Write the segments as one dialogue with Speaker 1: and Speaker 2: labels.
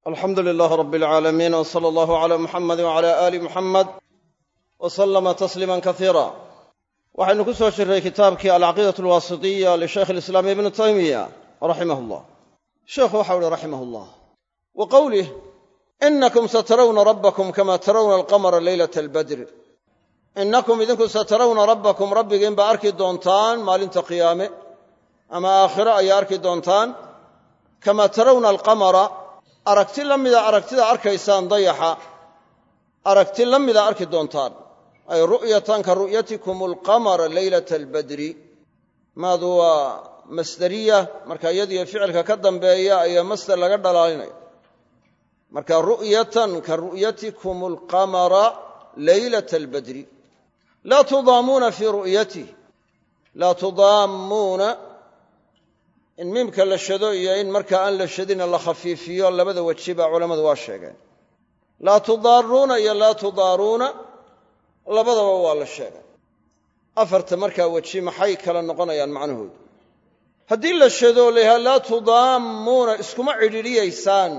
Speaker 1: alxamdu lilaah rab alcaalamiin w sala allahu cala muxamadi wcala aali muxamed w salama tasliima kasiira waxaynu ku soo jirray kitaabkii alcaqiidat alwaasitiya lishaykh alislaam ibnu taymiya raximah llah sheekhu waxau uhi raximah llah wa qowlih inakum satarawna rabbakum kama tarawna alqamara leylata albadri innakum idinku satarawna rabbakum rabbigiin baa arki doontaan maalinta qiyaame ama aakhiro ayaa arki doontaan kama tarawna alqamara aragti la mida aragtida arkaysaan dayaxa aragti la mida arki doontaan ay ru'yatan ka ru'yatikum alqamara leylata albadri maadu waa masderiya marka iyadiyo ficilka ka dambeeya ayaa masder laga dhalaalinaya marka ru'yatan ka ru'yatikum alqamara leylata albadri laa tudaamuuna fii ru'yatih laa tudaammuuna in miimka la shado iyo in markaa aan la shadina la khafiifiyo labada weji baa culammadu waa sheegeen laa tudaaruuna iyo laa tudaaruuna labadaba waa la sheegay afarta markaa weji maxay kala noqonayaan macnahoodu haddii la shado o la yidhaha laa tudaammuuna iskuma cidhiidhiyaysaan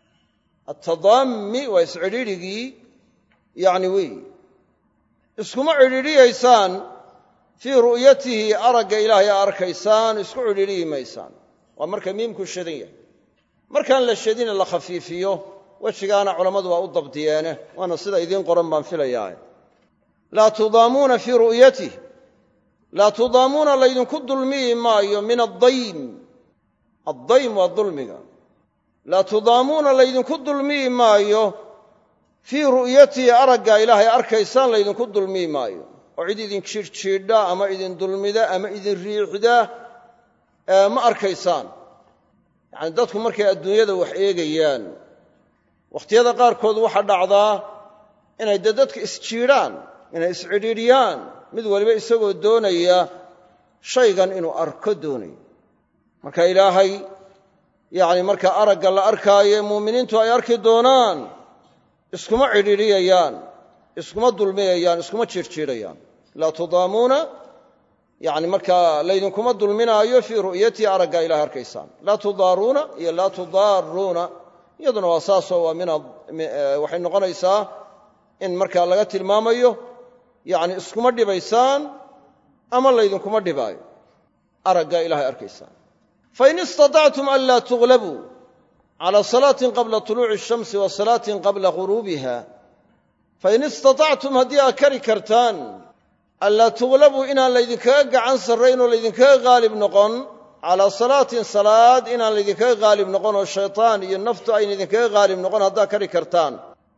Speaker 1: atadaammi waa iscidhiidhigii yacni weeyi iskuma cidhiidhiyaysaan fii ru'yatihi aragga ilaahay a arkaysaan isku cidhiidhiyi maysaan waa marka miimku shadan yahay markaan la shadina la khafiifiyo wejigaana culammadu waa u dabdiyeene waana sida idiin qoran baan filayaa laa tudaamuuna fii ru'yatih laa tudaamuuna laydinku dulmiyi maayo min addaym addaym waa dulmiga laa tudaamuuna laydinku dulmiyi maayo fii ru'yatihi aragga ilaahay arkaysaan laydinku dulmiyi maayo oo cid idin jiidhjiidha ama idin dulmida ama idin riixda ma arkaysaan yacani dadku markay adduunyada wax eegayaan wakhtiyada qaarkood waxaa dhacdaa inay dee dadka isjiidhaan inay iscidhiidhiyaan mid waliba isagoo doonaya shaygan inuu arko doonayo marka ilaahay yacni marka aragga la arkaayo muuminiintu ay arki doonaan iskuma cidhiidhiyayaan iskuma dulmiyayaan iskuma jiirjiidhayaan laa tudaamuuna yani markaa laydinkuma dulminaayo fii ru'yatii araggaa ilahay arkaysaan laa tudaaruuna iyo laa tudaaruuna iyaduna waa saasoo waa min waxay noqonaysaa in markaa laga tilmaamayo yani iskuma dhibaysaan ama laydinkuma dhibaayo araggaa ilahay arkaysaan fain istaطactum an laa tuglabuu cala salaatin qabla tuluuci الshamsi wa salaatin qabla guruubiha fain istatactum haddii aad kari kartaan anlaa tuglabuu inaan laydinkaga gacan sarrayn oo laydinkaga haalib noqon calaa salaatin salaad inaan laydinkaga haalib noqon oo shaytaan iyo naftu ayna idinkaga haalib noqon haddaad kari kartaan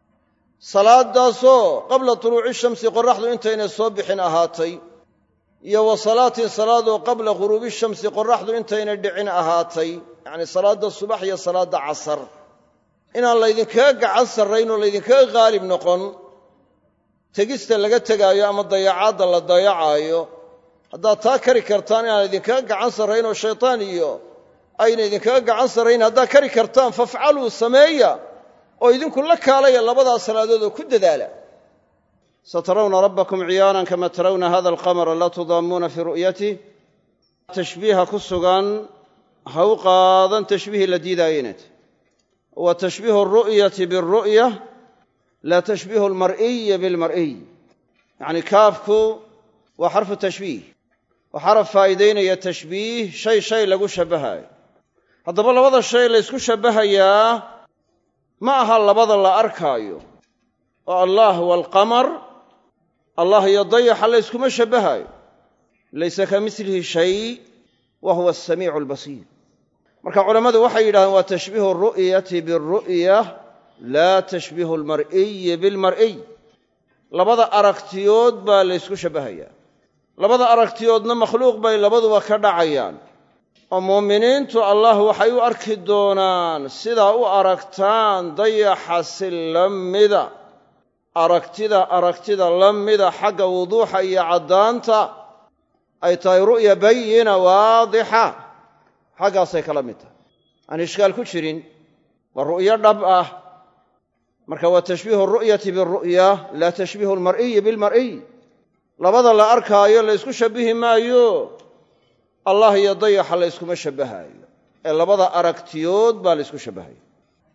Speaker 1: salaadaasoo qabla tuluuci shamsi qoraxdu intaynay soo bixin ahaatay iyo wa salaatin salaadoo qabla ghuruubi shamsi qoraxdu intaynay dhicin ahaatay yacni salaadda subax iyo salaadda casar inaan laydinkaga gacan sarrayn oo laydinkaga haalib noqon tegista laga tegaayo ama dayacaadda la dayacaayo haddaad taa kari kartaan inaan idinkaga gacan sarrayn oo shaytaan iyo ayna idinkaga gacan sarrayn haddaad kari kartaan fafcaluu sameeya oo idinku la kaalaya labadaa salaadood oo ku dadaala satarawna rabbakum ciyaanan kama tarawna hada alqamara laa tudaamuuna fii ru'yatih tashbiiha ku sugan ha u qaadan tashbiihii la diidaayeynet wa tashbiihu aru'yati biاlru'ya laa tashbiihu almar'iyi bilmar'iy yacni kaafku waa xarfu tashbiih oo xaraf faa'iidaynaya tashbiih shay shay lagu shabbahaayo haddaba labada shay laysku shabbahayaa ma aha labada la arkaayo oo allah waalqamar allah iyo dayaxa layskuma shabbahaayo laysa ka mislihi shay wa huwa asamiicu albasiir marka culammadu waxay yidhahdeen waa tashbiihu aru'yati biاlru'ya laa tashbiihu almar'iyi bilmar'iy labada aragtiyood baa laysku shabbahayaa labada aragtiyoodna makhluuq bay labaduba ka dhacayaan oo muuminiintu allah waxay u arki doonaan sidaa u aragtaan dayaxa si la mida aragtida aragtida la mida xagga wuduuxa iyo caddaanta ay tahay ru'ya bayina waadixa xaggaasay kala mid tahay aan ishkaal ku jirin waa ru'yo dhab ah marka waa tashbiihu aru'yati biاlru'ya laa tashbiihu almar'iyi bilmar'iy labada la arkaayo laysku shabbihi maayo allah iyo dayaxa layskuma shabbahaayo ee labada aragtiyood baa laysku shabbahaya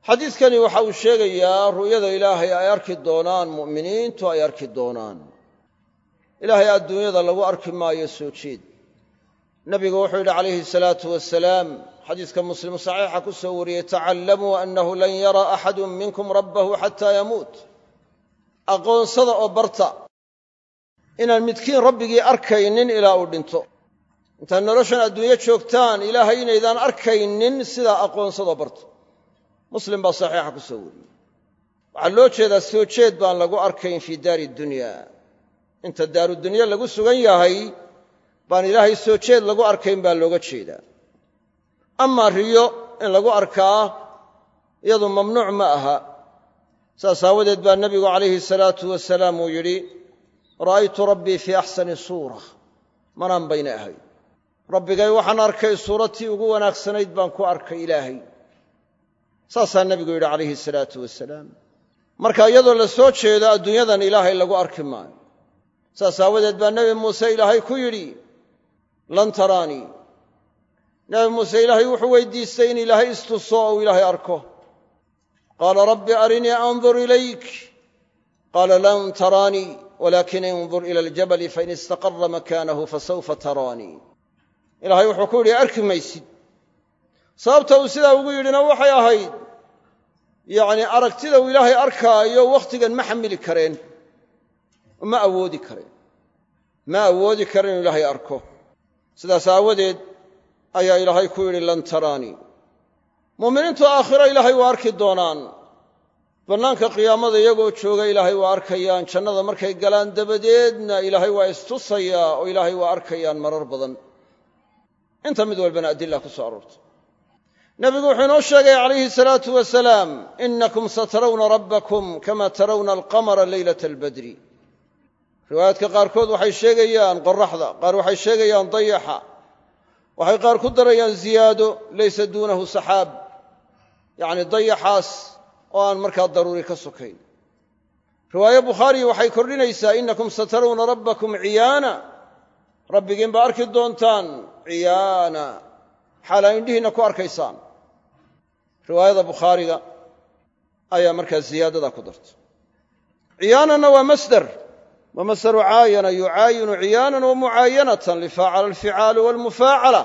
Speaker 1: xadiidkani waxa uu sheegayaa ru'yada ilaahay ay arki doonaan mu'miniintu ay arki doonaan ilaahay adduunyada lagu arki maayo soo jeed nebigu wuxuu yidhi calayhi salaatu wasalaam xadiiska muslim saxiixa ku soo wariyey tacallamuu annahu lan yara axadu minkum rabbahu xataa yamuut aqoonsada oo barta inaan midkiin rabbigii arkaynin ilaa uu dhinto intaad noloshan adduunyo joogtaan ilaahay inaydaan arkaynin sidaa aqoonsadoo barta muslim baa saxiixa ku soo wariyey waxaa loo jeedaa soo jeed baan lagu arkayn fii daari dunya inta daarudunyo lagu sugan yahay baan ilaahay soo jeed lagu arkayn baa looga jeedaa amaa riyo in lagu arkaa iyadu mamnuuc ma aha saas aawadeed baa nebigu calayhi salaatu wasalaam uu yidhi ra'aytu rabbii fii axsani suura manaan bayna ahay rabbigay waxaan arkay suuratii ugu wanaagsanayd baan ku arkay ilaahay saasaa nebigu yidhi calayhi salaatu wasalaam marka iyadoo la soo jeedo adduunyadan ilaahay lagu arki maayo saas aawadeed baa nebi muuse ilaahay ku yidhi lan taraanii nebi muuse ilaahay wuxuu weydiistay in ilaahay istuso ou ilaahay arko qaala rabbi arinii andur ilayk qaala lan taraanii walakin indur ila aljabali fain istaqara makaanahu fasawfa taraanii ilaahay wuxuu ku yidhi arki maysid sababta uu sidaa ugu yidhina waxay ahayd yacnii aragtida uu ilaahay arkaayo wakhtigan ma xamili kareen ma awoodi kareen ma awoodi karen inuu ilaahay arko sidaas aawadeed ayaa ilaahay ku yidhi lan taraanii muuminiintu aakhiro ilaahay waa arki doonaan bannaanka qiyaamada iyagoo jooga ilaahay waa arkayaan jannada markay galaan dabadeedna ilaahay waa istusayaa oo ilaahay waa arkayaan marar badan inta mid walbana adila ku soo aroortay nebigu wuxuu inoo sheegay calayhi salaatu wasalaam inakum satarawna rabbakum kama tarawna alqamara leylata albadri riwaayaadka qaarkood waxay sheegayaan qoraxda qaar waxay sheegayaan dayaxa waxay qaar ku darayaan ziyaado laysa duunahu saxaab yacni dayaxaas oo aan markaa daruuri ka sokayn riwaaye bukhaari waxay kordhinaysaa inakum satarawna rabbakum ciyaana rabbigiin baa arki doontaan ciyaana xaal aa indhihiinna ku arkaysaan riwaayada bukhaariga ayaa markaa ziyaadada ku darta ciyaananna waa masder wa masdaru caayana yucaayinu ciyaanan wa mucaayanatan lifaacala alficaalu walmufaacala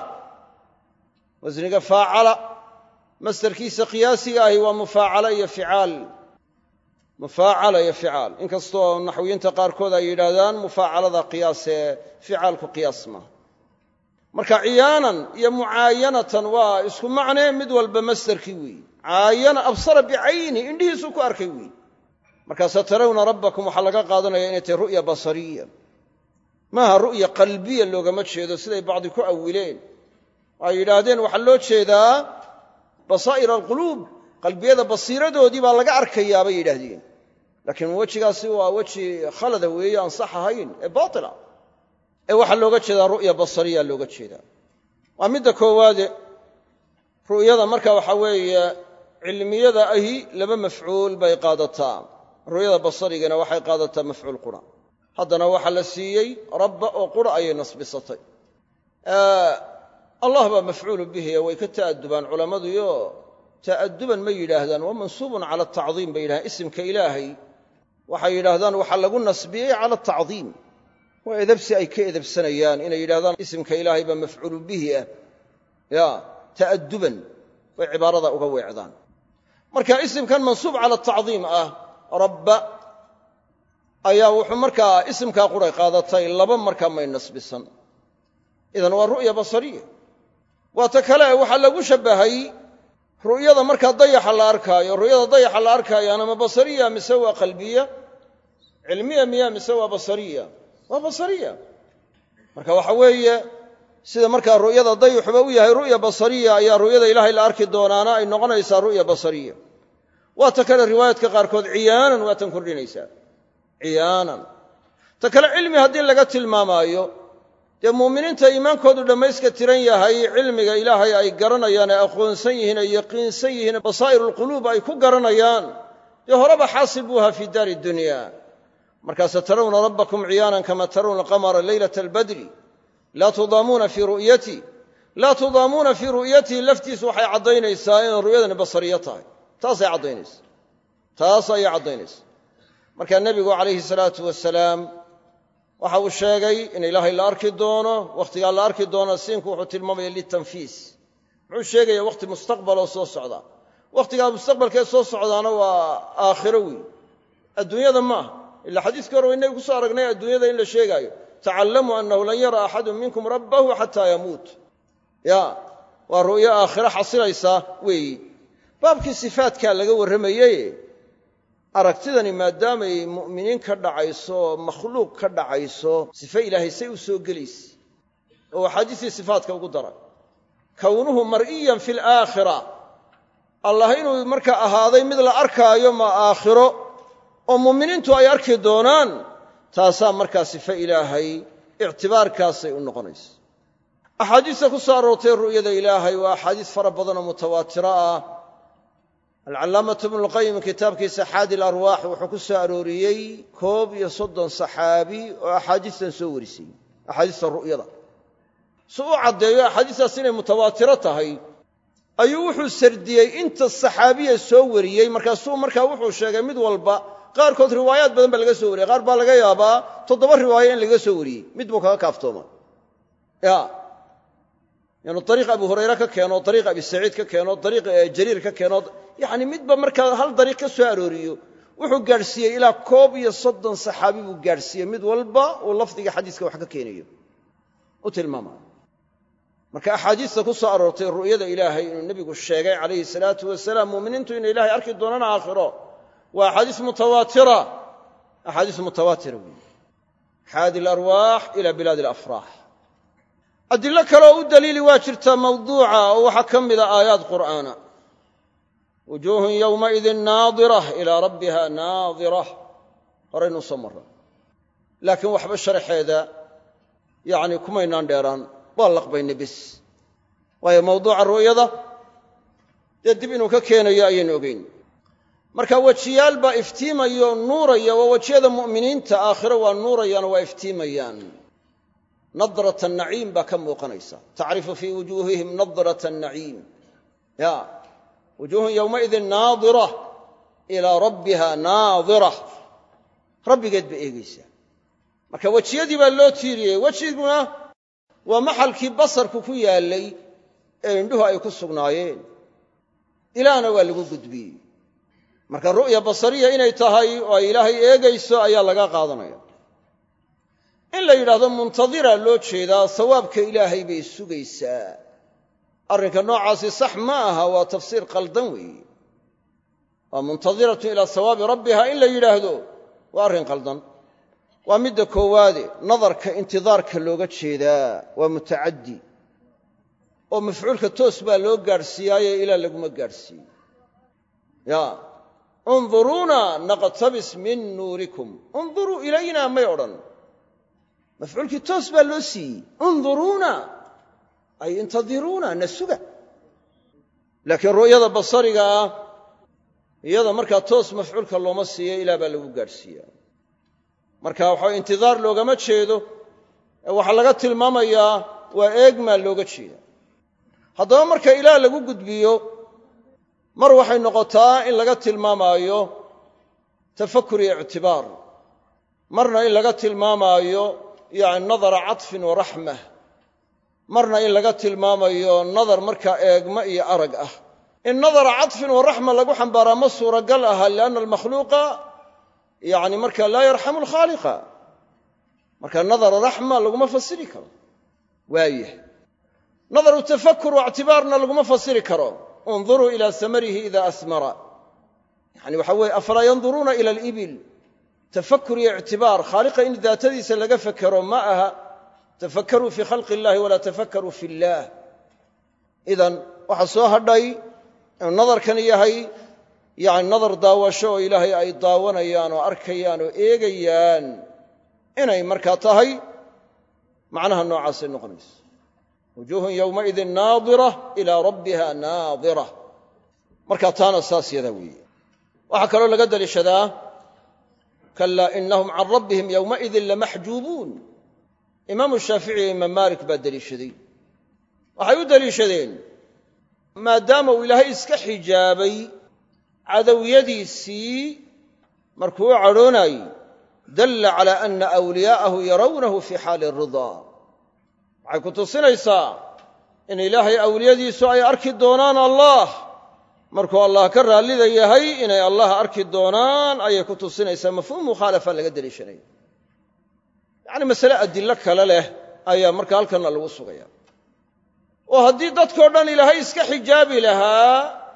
Speaker 1: wasniga faacala masdarkiisa qiyaasiga ahi waa mufaacala iyo ficaal mufaacala iyo ficaal inkastoo naxwiyiinta qaarkood ay yidhaahdaan mufaacalada qiyaasee ficaalku qiyaas maaha marka ciyaanan iyo mucaayanatan waa isku macnee mid walba masdarkii weeye caayana absara bicayni indhihiisuu ku arkay weeye markaa satarawna rabbakum waxaa laga qaadanaya inay tahay ru'ya basariya maaha ru'ya qalbiya loogama jeedo siday bacdi ku awileen ay yidhaahdeen waxaa loo jeedaa basaa'ir alquluub qalbiyada basiiradoodii baa laga arkayaa bay yidhaahdeen laakiin wejigaasi waa weji khalada weeye aan sax ahayn ee baatila ee waxaa looga jeedaa ru'ya basariya looga jeedaa waa midda koowaade ru'yada marka waxaa weeye cilmiyada ahi laba mafcuul bay qaadataa ru'yada basarigana waxay qaadataa mafcuul qura haddana waxaa la siiyey rabba oo qura ayay nasbisatay allah baa mafcuulu bihiya way ka ta'adubaan culammaduyo ta'aduban ma yidhaahdaan waa mansuubun cala atacdiim bay yidhahdaan isimka ilaahay waxay yidhaahdaan waxaa lagu nasbiyey cala atacdiim waa edabsi ay ka edabsanayaan inay yidhahdaan isimka ilaahay baa mafcuulu bihi ah ya ta'aduban way cibaarada uga weecdaan marka isimkan mansuub cala atacdiim ah rabba ayaa wuxuu markaa isimkaa quray qaadatay laba markaa may nasbisan idan waa ru'ya basariya waa ta kale waxaa lagu shabbahay ru'yada markaa dayaxa la arkaayo ru'yada dayaxa la arkaayaana ma basariya mise waa qalbiya cilmiya miya mise waa basariya waa basariya marka waxa weeye sida markaa ru'yada dayaxuba u yahay ru'ya basariya ayaa ru'yada ilaahay la arki doonaana ay noqonaysaa ru'ya basariya waa ta kale riwaayaadka qaarkood ciyaanan waa tan kordhinaysaa ciyaanan ta kale cilmi haddii laga tilmaamaayo dee muuminiinta iimaankoodu dhammayska tiran yahay cilmiga ilaahay ay garanayaan ee aqoonsan yihiin ee yaqiinsan yihiin basaa'irulquluub ay ku garanayaan dee horeba xaasil buu ahaa fii daari dunya markaase tarawna rabbakum ciyaanan kama tarawna alqamara leylata albadri laa tudaamuuna fii ru'yati laa tudaamuuna fii ru'yatihi laftiisu waxay caddaynaysaa inay ru'yadani basariyo tahay taasay caddaynaysa taas ayay caddaynaysa markaa nebigu calayhi salaatu wasalaam waxa uu sheegay in ilaahay la arki doono wakhtigaa la arki doono siinku wuxuu tilmaamaya litanfiis muxuu sheegaya wakhti mustaqbaloo soo socda wakhtigaa mustaqbalkee soo socdaana waa aakhiro weey adduunyada ma aha ila xadiiskii hore waynagi ku soo aragnay adduunyada in la sheegaayo tacallamuu annahu lan yara axadun minkum rabbahu xataa yamuut ya waa ru'yo aakhiro xasilaysa weeyi baabkii sifaatkaa laga warramayey aragtidani maadaamay mu'miniin ka dhacayso oo makhluuq ka dhacayso sife ilaahay say u soo gelaysa oo axaadiistii sifaatka ugu daray kownuhu mar'iyan fi alaakhira allah inuu markaa ahaaday mid la arkaayo ma aakhiro oo mu'miniintu ay arki doonaan taasaa markaa sife ilaahay ictibaarkaasay u noqonaysa axaadiista ku soo aroortay ru'yada ilaahay waa axaadiis fara badanoo mutawaatiro ah alcallaamatu ibnulqayim kitaabkiisa xaadi larwaax wuxuu ku soo arooriyey koob iyo soddon saxaabi oo axaadiistan soo warisay axaadiista ru'yada si u caddeeyo axaadiistaas inay mutawaatiro tahay ayuu wuxuu sardiyey inta saxaabiya soo wariyey markaasuu markaa wuxuu sheegay mid walba qaarkood riwaayaad badan baa laga soo wariyey qaar baa laga yaabaa toddoba riwaayo in laga soo wariyey mid buu kaga kaaftooma ya inuu ariiq abu hurayre ka keeno ariiq abi saciid ka keeno ariiq jariir ka keeno yacni midba markaa hal dariiq ka soo arooriyo wuxuu gaadhsiiyey ilaa koob iyo soddon saxaabi buu gaadhsiiyey mid walba uu lafdiga xadiiska wax ka keenayo u tilmaamayo marka axaadiista ku soo aroortay ru'yada ilaahay inuu nebigu sheegay calayhi salaatu wasalaam muuminiintu inay ilaahay arki doonaan aakhiro waa axaadiis mutawaatira axaadiis mutawaatira weeye xaadi alarwaax ila bilaadi alafraax adilo kaleoo u daliili waa jirtaa mawduuca oo waxaa ka mida aayaad qur'aana wujuuhun yowmaidin naadira ilaa rabbiha naadira horaynuu soo marra laakiin waxba sharaxeeda yacni kumaynaan dheeraan waa laqbayna bis waayo mawduuca ru'yada dee dib inuu ka keenayo ayaynu ogeyn marka wejiyaal baa iftiimayo nuuraya waa wejiyada mu'miniinta aakhiro waa nuurayaan waa iftiimayaan nadrat naciim baa ka muuqanaysa tacrifu fii wujuuhihim nadrat naciim ya wujuuhun yowmaidin naadira ilaa rabbiha naadira rabbigeed ba eegaysaa marka wejiyadii baa loo tiiriyey wejiguna waa maxalkii basarku ku yaallay ee indhuhu ay ku sugnaayeen ilaahna waa lagu gudbiyey marka ru'ya basariya inay tahay oo ay ilaahay eegayso ayaa laga qaadanaya in la yidhaahdo muntadira loo jeedaa sawaabka ilaahay bay sugaysaa arrinka noocaasi sax ma aha waa tafsiir qaldan weeye waa muntadiratun ilaa sawaabi rabbiha in la yidhaahdo waa arrin qaldan waa midda koowaade nadarka intidaarka looga jeedaa waa mutacaddi oo mafcuulka toos baa loo gaadhsiiyaaye ilaa laguma gaadhsiiyo ya unduruuna naqtabis min nuurikum unduruu ilayna may odhan mafcuulkii toos baa loo siiyey unduruuna ay intadiruuna na suga laakiin ru'yada basariga ah iyada markaa toos mafcuulka looma siiyo ilaa baa lagu gaadhsiiya marka waxa intidaar loogama jeedo ee waxaa laga tilmaamayaa waa eegmaa looga jeeda haddaba marka ilaah lagu gudbiyo mar waxay noqotaa in laga tilmaamaayo tafakur iyo ictibaar marna in laga tilmaamaayo yani nadara caطfin wa raxmah marna in laga tilmaamayo nadar markaa eegma iyo arag ah in nadara caطfin wa raxma lagu xambaaraa ma suuragal aha lianna almakhluuqa yani marka laa yarxamu alkhaaliqa marka nadara raxma laguma fasiri karo waayah nadaru tafakur wa ictibaarna laguma fasiri karo unduruu ila samarihi ida asmara yani waxa weye afalaa yanduruuna ila alibil tafakur iyo ictibaar khaaliqa in daatadiisa laga fekero ma aha tafakaruu fii khalqi illahi walaa tafakaruu fi illaah idan waxaa soo hadhay inuu nadarkan yahay yani nadar daawasho oo ilaahay ay daawanayaan oo arkayaan oo eegayaan inay markaa tahay macnaha noocaasay noqonayso wujuuhun yowmaidin naadira ilaa rabbiha naadira marka taana saas yadaa weeye waxaa kaloo laga daliishadaa kalaa inahum can rabbihim yowmaidin lamaxjuubuun imaamu shaafici iyo imaam maalik baa deliishaday waxay u deliishadeen maadaama uu ilaahay iska xijaabay cadowyadiisii markuu u cadhoonayey dalla calaa ana awliyaa'ahu yarawnahu fii xaali ridaa waxay ku tusinaysaa in ilaahay awliyadiisu ay arki doonaan allah markuu allah ka raallida yahay inay allah arki doonaan ayay ku tusinaysaa mafhuum mukhaalafa laga deliishanaya yacni masale adillo kale leh ayaa marka halkanna lagu sugaya oo haddii dadkao dhan ilaahay iska xijaabi lahaa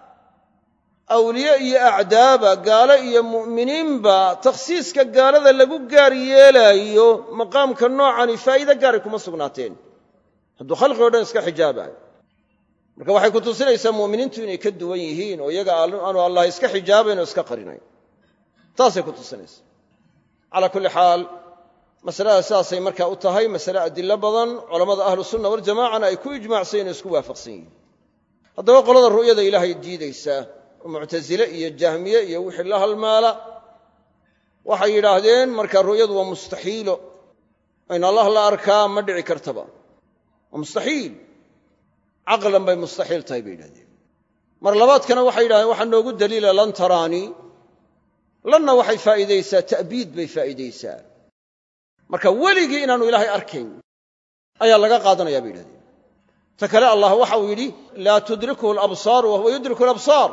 Speaker 1: awliye iyo acdaaba gaalo iyo mu'miniinba takhsiiska gaalada lagu gaar yeelaayo maqaamka noocani faa'iide gaaray kuma sugnaateen hadduu khalqig o dhan iska xijaabayo marka waxay ku tusinaysaa mu'miniintu inay ka duwan yihiin oo iyaga aanu allah iska xijaabayn oo iska qarinayn taasay ku tusinaysaa calaa kulli xaal masalada sidaasay markaa u tahay masale adilo badan culammada ahlu sunna waljamacana ay ku ijmaacsayen oo isku waafaqsan yihiin haddaba qolada ru'yada ilaahay diidaysaa oo muctasile iyo jahmiye iyo wixii la halmaala waxay yidhaahdeen marka ru'yadu waa mustaxiilo in allah la arkaa ma dhici kartaba waa mustaxiil caqlan bay mustaxiil tahay bay yidhahdeen mar labaadkana waxay yidhahdeen waxaa noogu daliila lan taraanii lanna waxay faa'iidaysaa ta'biid bay faa'iidaysaa marka weligii inaanu ilaahay arkayn ayaa laga qaadanaya bay yidhahdeen ta kale allah waxa uu yidhi laa tudrikuhu alabsaaru wa huwa yudriku alabsaar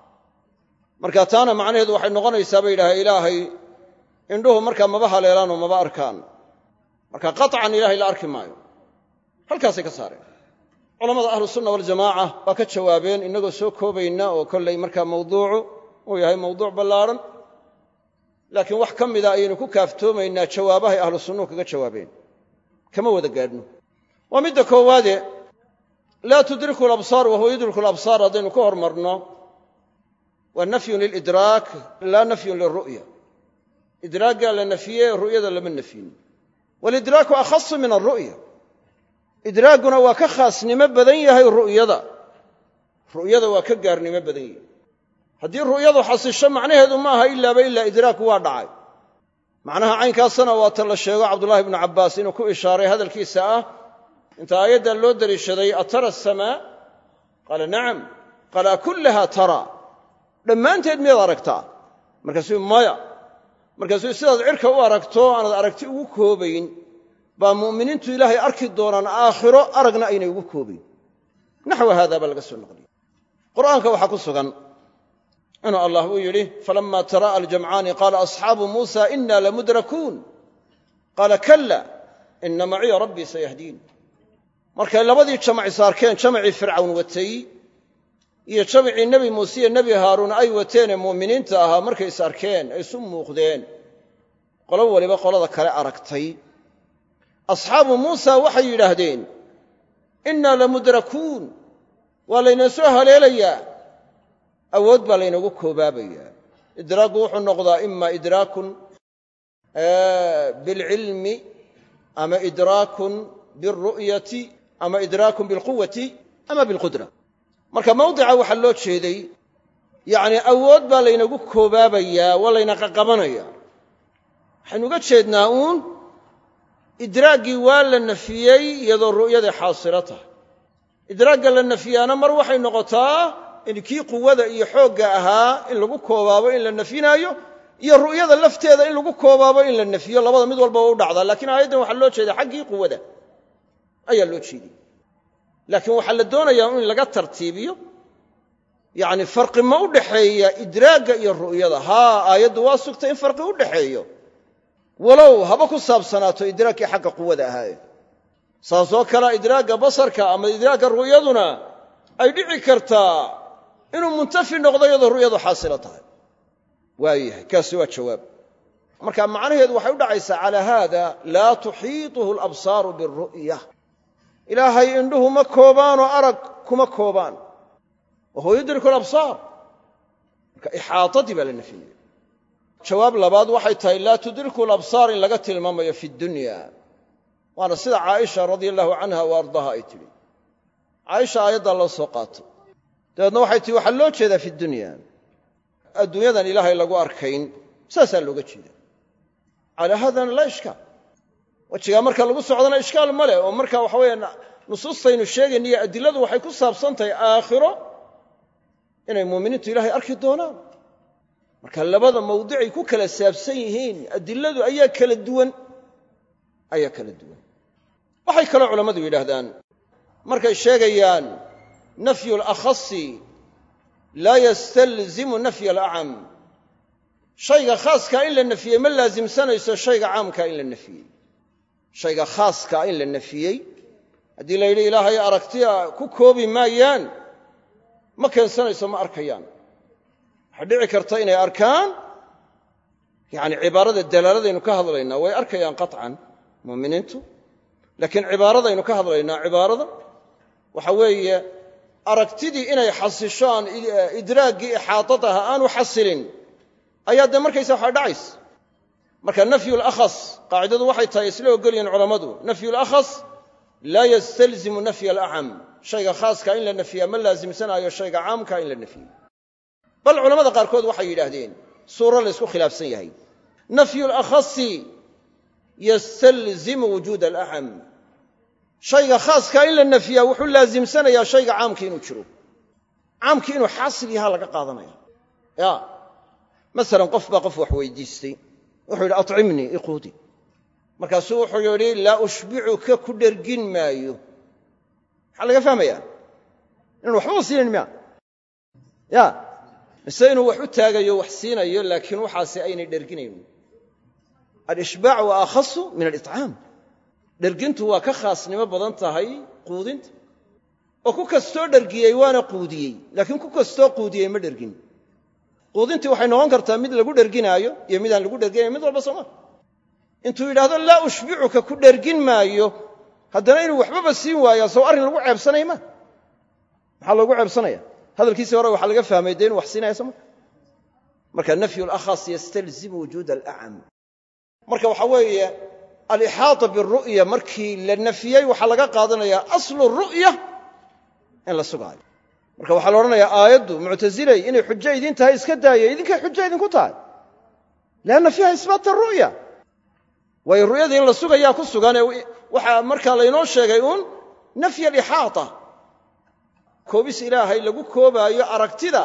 Speaker 1: marka taana macnaheedu waxay noqonaysaa bay yidhahdeen ilaahay indhuhu markaa maba haleelaan oo maba arkaan marka qaطcan ilahay la arki maayo halkaasay ka saareen culamada ahlu sunna waljamaaca waa ka jawaabeen innagoo soo koobayna oo kollay markaa mawduucu uu yahay mawduuc ballaarhan laakiin wax ka mida ayaynu ku kaaftoomaynaa jawaabahay ahlu sunnuhu kaga jawaabeen kama wada gaadhno waa midda koowaade laa tudriku alabsaar wa huwa yudriku alabsaar haddaynu ka hormarno waa nafyun lilidraak laa nafyun lilru'ya idraaggaa la nafiyey ru'yada lama nafyin walidraaku akhasu min alru'ya idraaguna waa ka khaasnimo badan yahay ru'yada ru'yada waa ka gaarnimo badan yahay haddii ru'yadu xasisho macnaheedu ma aha ilaaba ilaa idraaku waa dhacay macnaha caynkaasna waa ta la sheego cabdullahi ibnu cabbaas inuu ku ishaaray hadalkiisa ah inta aayaddan loo deliishaday atara asamaa qaala nacam qaala akullaha tara dhammaanteed miyaad aragtaa markaasuu maya markaasuu sidaad cirka u aragto aanaad aragti ugu koobayn baa mu'miniintu ilaahay arki doonaan aakhiro aragna aynay ugu koobayn naxwa haada baa laga soo naqliyey qur'aanka waxaa ku sugan inuu allah uu yidhi falama tara'a aljamcaani qaala asxaabu muusa ina lamudrakuun qaala kalla ina maciya rabbii sayahdiin markay labadii jamac saarkeen jamacii fircawn watay iyo jamacii nebi muuse iyo nebi haaruun ay wateenee mu'miniinta ahaa markay is arkeen ay isu muuqdeen qolo waliba qolada kale aragtay asxaabu muusa waxay yidhaahdeen innaa lamudrakuun waa laynoo soo haleelayaa awood baa laynoogu koobaabayaa idraaggu wuxuu noqdaa ima idraakun bilcilmi ama idraakun bilru'yati ama idraakun bilquwati ama bilqudra marka mawdica waxaa loo jeeday yacni awood baa laynagu koobaabayaa waa layna qaqabanaya waxaynu uga jeednaa uun idraaggii waa la nafiyey iyadoo ru'yadii xaasilo tahay idraagga la nafiyaana mar waxay noqotaa in kii quwada iyo xoogga ahaa in lagu koobaabo in la nafinaayo iyo ru'yada lafteeda in lagu koobaabo in la nafiyo labada mid walba waa u dhacdaa lakiin aayaddan waxaa loo jeeda xaggii quwada ayaa loo jeediyey laakiin waxaa la doonayaa in laga tartiibiyo yacni farqi ma u dhaxeeya idraagga iyo ru'yada haa aayaddu waa sugtay in farqi u dhaxeeyo walow haba ku saabsanaato idraagkii xagga quwada ahaaye saasoo kalea idraagga basarka ama idraagga ru'yaduna ay dhici kartaa inuu muntafi noqdo iyadoo ru'yadu xaasilo tahay waayahay kaasi waa jawaab marka macnaheedu waxay u dhacaysaa calaa haada laa tuxiituhu alabsaaru biru'ya ilaahay indhuhu ma koobaanoo arag kuma koobaan wa huwa yudriku alabsaar marka ixaatadii baa la nafiyey jawaab labaad waxay tahay laa tudriku alabsaar in laga tilmaamayo fi dunya waana sida caaisha radia allahu canha wa ardaaha ay tidhi caaisha aayaddaa loo soo qaatay dabeedna waxay tihi waxaa loo jeedaa fi dunya adduunyadan ilaahay lagu arkayn saasaa looga jeeda calaa haadana laa ishkaal wejigaa marka lagu socdana ishkaal ma leh oo marka waxa weeye nusuustaynu sheegayna iyo adiladu waxay ku saabsan tahay aakhiro inay muuminiintu ilaahay arki doonaan marka labada mawdicay ku kala saabsan yihiin adiladu ayaa kala duwan ayaa kala duwan waxay kaloo culammadu yidhaahdaan markay sheegayaan nafyu alakhasi laa yastalzimu nafya alacam shayga khaaskaa in la nafiyey ma laasimsanayso shayga caamkaa in la nafiyey shayga khaaskaa in la nafiyey haddii la yidhi ilaahay aragtiya ku koobi maayaan ma keensanayso ma arkayaan waxaa dhici karta inay arkaan yacni cibaarada dalaaladaynu ka hadlaynaa way arkayaan qaطcan muuminiintu laakiin cibaaradaynu ka hadlaynaa cibaarada waxa weeye aragtidii inay xasisho aan idraaggii ixaadadaha aanu xasilin ayaa dee markaysa waxaa dhacaysa marka nafyu lakhas qaacidadu waxay tahay isla ogolyihin culammadu nafyu lakhas laa yastalzimu nafya alacam shayga khaaska in la nafiyaa ma laasimsanaayo shayga caamka in la nafiyo bal culamada qaarkood waxay yidhaahdeen suuro laysku khilaafsan yahay nafyu lakhasi yastalzimu wujuud alacam shayga khaaskaa in la nafiyaa wuxuu laasimsanayaa shayga caamki inuu jiro caamkii inuu xaasil yahaa laga qaadanaya ya masalan qof baa qof wax weydiistay wuxuu yidhi acimnii iquudi markaasuu wuxuu yidhi laa ushbicuka ku dhergin maayo maxaa laga fahmayaa inaan waxbaba siinayn miya ya mise inuu wax u taagayo wax siinayo laakiin waxaasi aynay dherginayn alishbaac waa akhasu min aliطcaam dhergintu waa ka khaasnimo badan tahay quudinta oo ku kastoo dhergiyey waana quudiyey laakiin ku kastoo quudiyey ma dhergin quudintii waxay noqon kartaa mid lagu dherginaayo iyo midaan lagu dherginayn mid walba sooma intuu yidhaahdo laa ushbicuka ku dhergin maayo haddana inuu waxbaba siin waaya sow arrin lagu ceebsanaya ma maxaa loogu ceebsanaya hadalkiisii hore waxaa laga fahmay dee inu wax siinaya sooma marka nafyu lakhas yastalzimu wujuud alacam marka waxaa weeye alixaata biru'ya markii la nafiyey waxaa laga qaadanayaa aslu ru'ya in la sugaayo marka waxaa la odhanayaa aayaddu muctasilay inay xujo idin tahay iska daaya idinkay xujo idinku tahay lianna fiiha isbaata ru'ya waayo ru'yada in la sugayaa ku sugan ee waxaa markaa laynoo sheegay uun nafy alixaata koobis ilaahay lagu koobaayo aragtida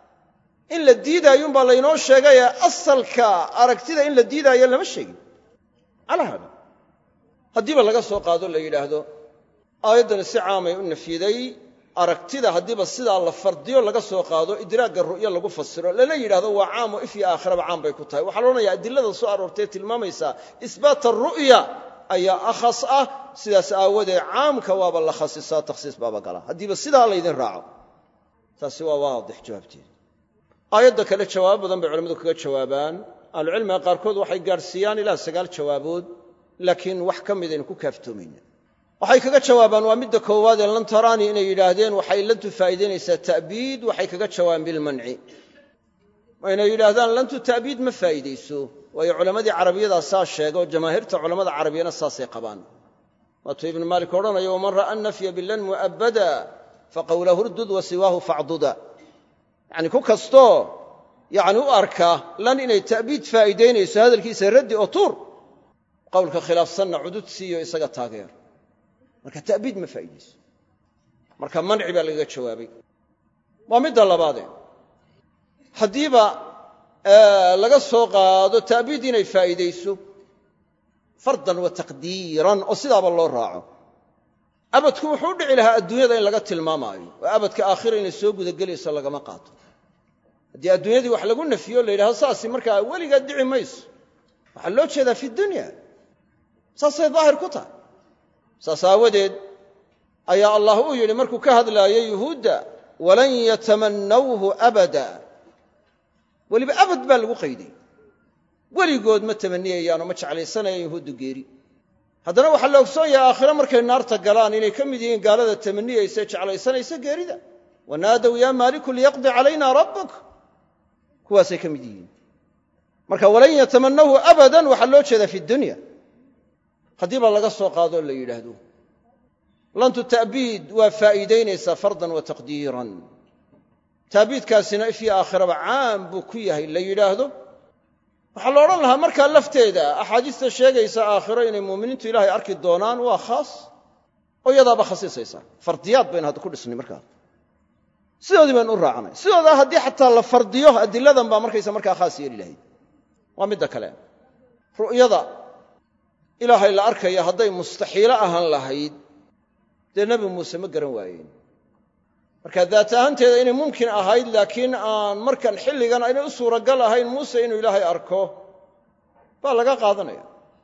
Speaker 1: in la diidaayuunbaa laynoo sheegayee asalka aragtida in la diidaayo lama sheegin calaa haada haddiiba laga soo qaado la yidhaahdo aayaddani si caamay u nafyiday aragtida haddiiba sidaa la fardiyo laga soo qaado idraagga ru'yo lagu fasiro lala yidhahdo waa caam oo if iyo aakhiraba caam bay ku tahay waxaa la odhanaya adilada soo aroortee tilmaamaysaa isbaata ru'ya ayaa akhas ah sidaas aawadeed caamka waaba la khasisaa takhsiis baaba gala haddiiba sidaa laydin raaco taasi waa waadix jawaabteeda aayadda kale jawaabo badan bay culamadu kaga jawaabaan ahlucilmiga qaarkood waxay gaadhsiiyaan ilaa sagaal jawaabood laakiin wax ka midaynu ku kaaftoomayna waxay kaga jawaabaan waa midda koowaad ee lan taraani inay yidhaahdeen waxay lantu faa'iidaynaysaa ta'biid waxay kaga jawaabaan bilmanci inay yidhaahdaan lantu ta'biid ma faa'iidayso waayo culammadii carabiyadaa saa sheega oo jamaahiirta culammada carabiyana saasay qabaan waatuu ibnu maalik odhanayo waman ra'a nafya bilan mu'abbada faqawlahu rdud wa siwaahu facduda yacni ku kastoo yacni u arka lan inay ta'biid faa'iidaynayso hadalkiisa raddi oo tuur qowlka khilaafsanna cudud siiyo isaga taageer marka ta'biid ma faa'iidayso marka manci baa lagaga jawaabay waa midda labaade haddiiba laga soo qaado ta'biid inay faa'iidayso fardan wa taqdiiran oo sidaaba loo raaco abadku wuxuu u dhici lahaa adduunyada in laga tilmaamaayo oo abadka aakhira inay soo gudagelayso lagama qaato haddii adduunyadii wax lagu nafiyo la yidhahdo saasi markaa weligaa dhici mayso waxaa loo jeedaa fi dunya saasay daahir ku tahay saas aawadeed ayaa allah uu yidhi markuu ka hadlaayay yuhuudda walan yatamannawhu abada weliba abad baa lagu qayday weligood ma tamaniyayaan oo ma jeclaysanayaan yuhuuddu geeri haddana waxaa la ogsoon yahay aakhire markay naarta galaan inay ka mid yihiin gaalada tamaniyaysa jeclaysanaysa geerida wanaadow yaa maaliku liyaqdi calayna rabbuk kuwaasay ka mid yihiin marka walan yatamannawhu abadan waxaa loo jeedaa fi dunya haddii baa laga soo qaadoo la yidhaahdo lantu ta'biid waa faa'iidaynaysaa fardan wa taqdiiran taabiidkaasina ifyo aakhiraba caam buu ku yahay la yidhaahdo waxaa la odhan lahaa markaa lafteeda axaadiista sheegaysa aakhiro inay muuminiintu ilaahay arki doonaan waa khaas oo iyadaaba khasiisaysa fardiyaad baynu hadda ku dhisnay markaa sidoodii baynu u raacnay sidoodaa haddii xataa la fardiyo adiladan baa markaysa markaa khaas yeeli lahayd waa midda kale ru'yada ilaahay la arkaya hadday mustaxiilo ahaan lahayd dee nebi muuse ma garan waayeen marka daat ahaanteeda inay mumkin ahayd laakiin aan markan xilligan aynay u suuragal ahayn muuse inuu ilaahay arko baa laga qaadanaya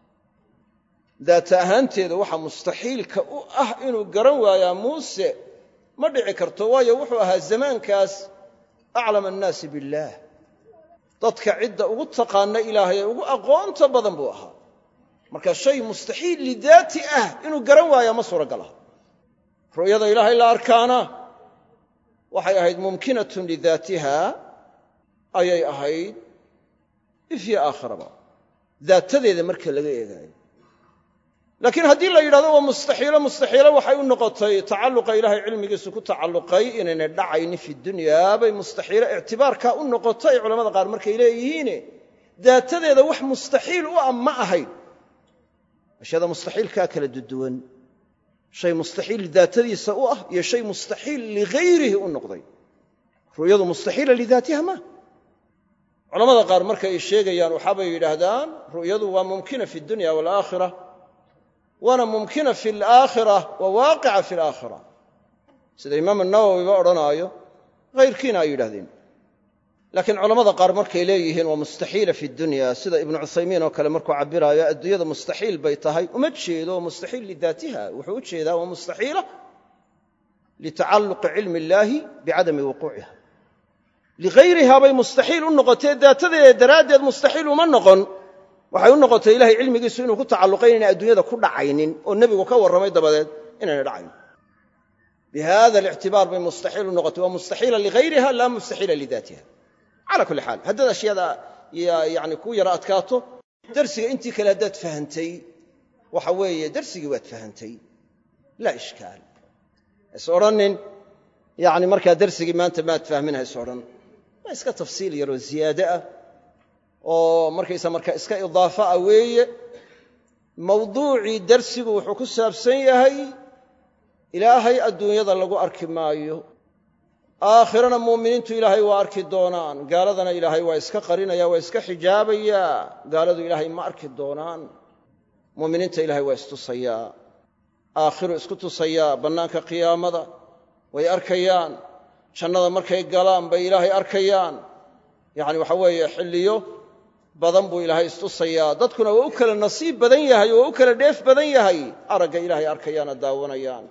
Speaker 1: daata ahaanteeda waxa mustaxiilka u ah inuu garan waayaa muuse ma dhici karto waayo wuxuu ahaa zamaankaas aclama annaasi billaah dadka cidda ugu taqaana ilaahay ee ugu aqoonta badan buu ahaa marka shay mustaxiil lidaati ah inuu garan waayaa ma suuragal aha ru'yada ilaahay la arkaana waxay ahayd mumkinatun lidaatiha ayay ahayd ifyo aakhiraba daatadeeda marka laga eegaayo laakiin haddii la yidhahdo waa mustaxiilo mustaxiilo waxay u noqotay tacalluqa ilaahay cilmigiisu ku tacalluqay inaynay dhacaynin fi dunyaa bay mustaxiilo ictibaarkaa u noqotay culamada qaar markay leeyihiine daatadeeda wax mustaxiil u ah ma ahayn ashyaada mustaxiilkaa kala duduwan shay mustaxiil daatadiisa u ah iyo shay mustaxiil ligayrihi u noqday ru'yadu mustaxiila lidaatiha ma culamada qaar markay sheegayaan waxaabay yidhaahdaan ru'yadu waa mumkina fi dunya waalaakhira waana mumkina fi alaakhira wa waaqica fi alaakhira sida imaam nawowiba odhanaayo hayrkiina ay yidhahdeen laakiin culamada qaar markay leeyihiin waa mustaxiila fi dunya sida ibnu cuthaymiin oo kale markuu cabiraayo adduunyada mustaxiil bay tahay uma jeedo mustaxiil lidaatiha wuxuu u jeedaa waa mustaxiila litacalluqi cilmi illaahi bicadami wuquuciha ligayriha bay mustaxiil u noqotee daatadeeda daraaddeed mustaxiil uma noqon waxay u noqotay ilahay cilmigiisu inuu ku tacalluqay inayna adduunyada ku dhacaynin oo nebigu ka warramay dabadeed inayna dhacayn bi hada alictibaar bay mustaxiil u noqotay waa mustaxiila ligayriha laa mustaxiila lidaatiha cala kulli xaal haddaad ashyaada yani ku yara adkaato darsiga intii kale haddaad fahantay waxa weeye darsigii waad fahantay laa ishkaal hays odhanin yani markaa darsigii maanta maad fahmin hays odhan waa iska tafsiil yaroo ziyaade ah oo markaysa marka iska idaafa ah weeye mawduucii darsigu wuxuu ku saabsan yahay ilaahay adduunyada lagu arki maayo aakhirana muuminiintu ilaahay waa arki doonaan gaaladana ilaahay waa iska qarinaya waa iska xijaabayaa gaaladu ilaahay ma arki doonaan muuminiinta ilaahay waa istusayaa aakhiru isku tusayaa bannaanka qiyaamada way arkayaan jannada markay galaan bay ilaahay arkayaan yacni waxa weeye xilliyo badan buu ilaahay istusayaa dadkuna waa u kala nasiib badan yahay oo waa u kala dheef badan yahay aragga ilaahay arkayaana daawanayaan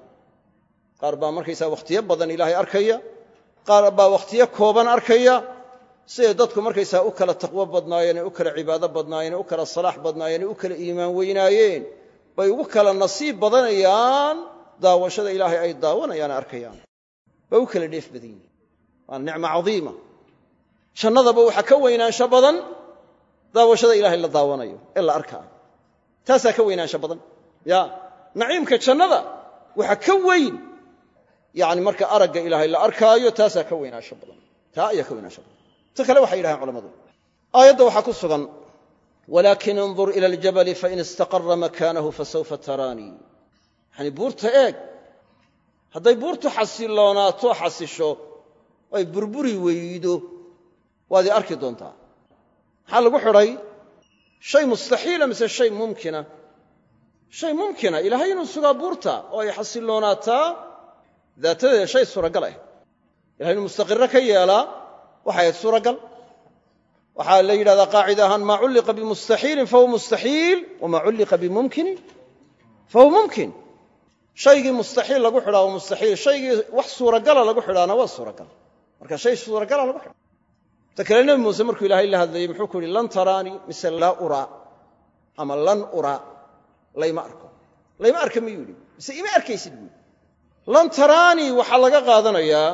Speaker 1: qaar baa markaysaa wakhtiyo badan ilaahay arkaya qaar baa wakhtiyo kooban arkaya siday dadku markaysaa u kala taqwo badnaayeen ee u kala cibaado badnaayeen ee u kala salaax badnaayeen ee u kala iimaan weynaayeen bay ugu kala nasiib badanayaan daawashada ilaahay ay daawanayaan ee arkayaan bay u kala dheef badan yihin waa nicmo cadiima jannadaba waxaa ka weynaansho badan daawashada ilaahay la daawanayo ee la arkaa taasaa ka weynaansho badan ya naciimka jannada waxa ka weyn yani marka aragga ilaahay la arkaayo taasaa ka weynaansho badan taa ayaa ka weynaansho badan ta kale waxay yidhahaan culamadu aayadda waxaa ku sugan walaakin indur ila aljabali fain istaqara makaanahu fasawfa taraanii yani buurta eeg hadday buurtu xasiloonaato xasisho ay burburi weydo waad i arki doontaa maxaa lagu xidhay shay mustaxiila mise shay mumkina shay mumkina ilaahay inuu sugaa buurta oo ay xasiloonaataa daatadeeda shay suuragal ah ilahay inuu mustaqiro ka yeelaa waxay ahayd suuragal waxaa la yidhahdaa qaacida ahaan maa culliqa bimustaxiilin fahuwa mustaxiil wamaa culliqa bimumkinin fahuwa mumkin shaygii mustaxiil lagu xidhaa waa mustaxiil shaygii wax suuragala lagu xidhaana waa suuragal marka shay suuragala lagu xidha ta kale nebi muuse markuu ilaahay la hadlayey muxuu ku yidhi lan taraanii mise laa uraa ama lan uraa layma arko layma arka miyuu yidhi mise ima arkaysid buu yidhi lan taraanii waxaa laga qaadanayaa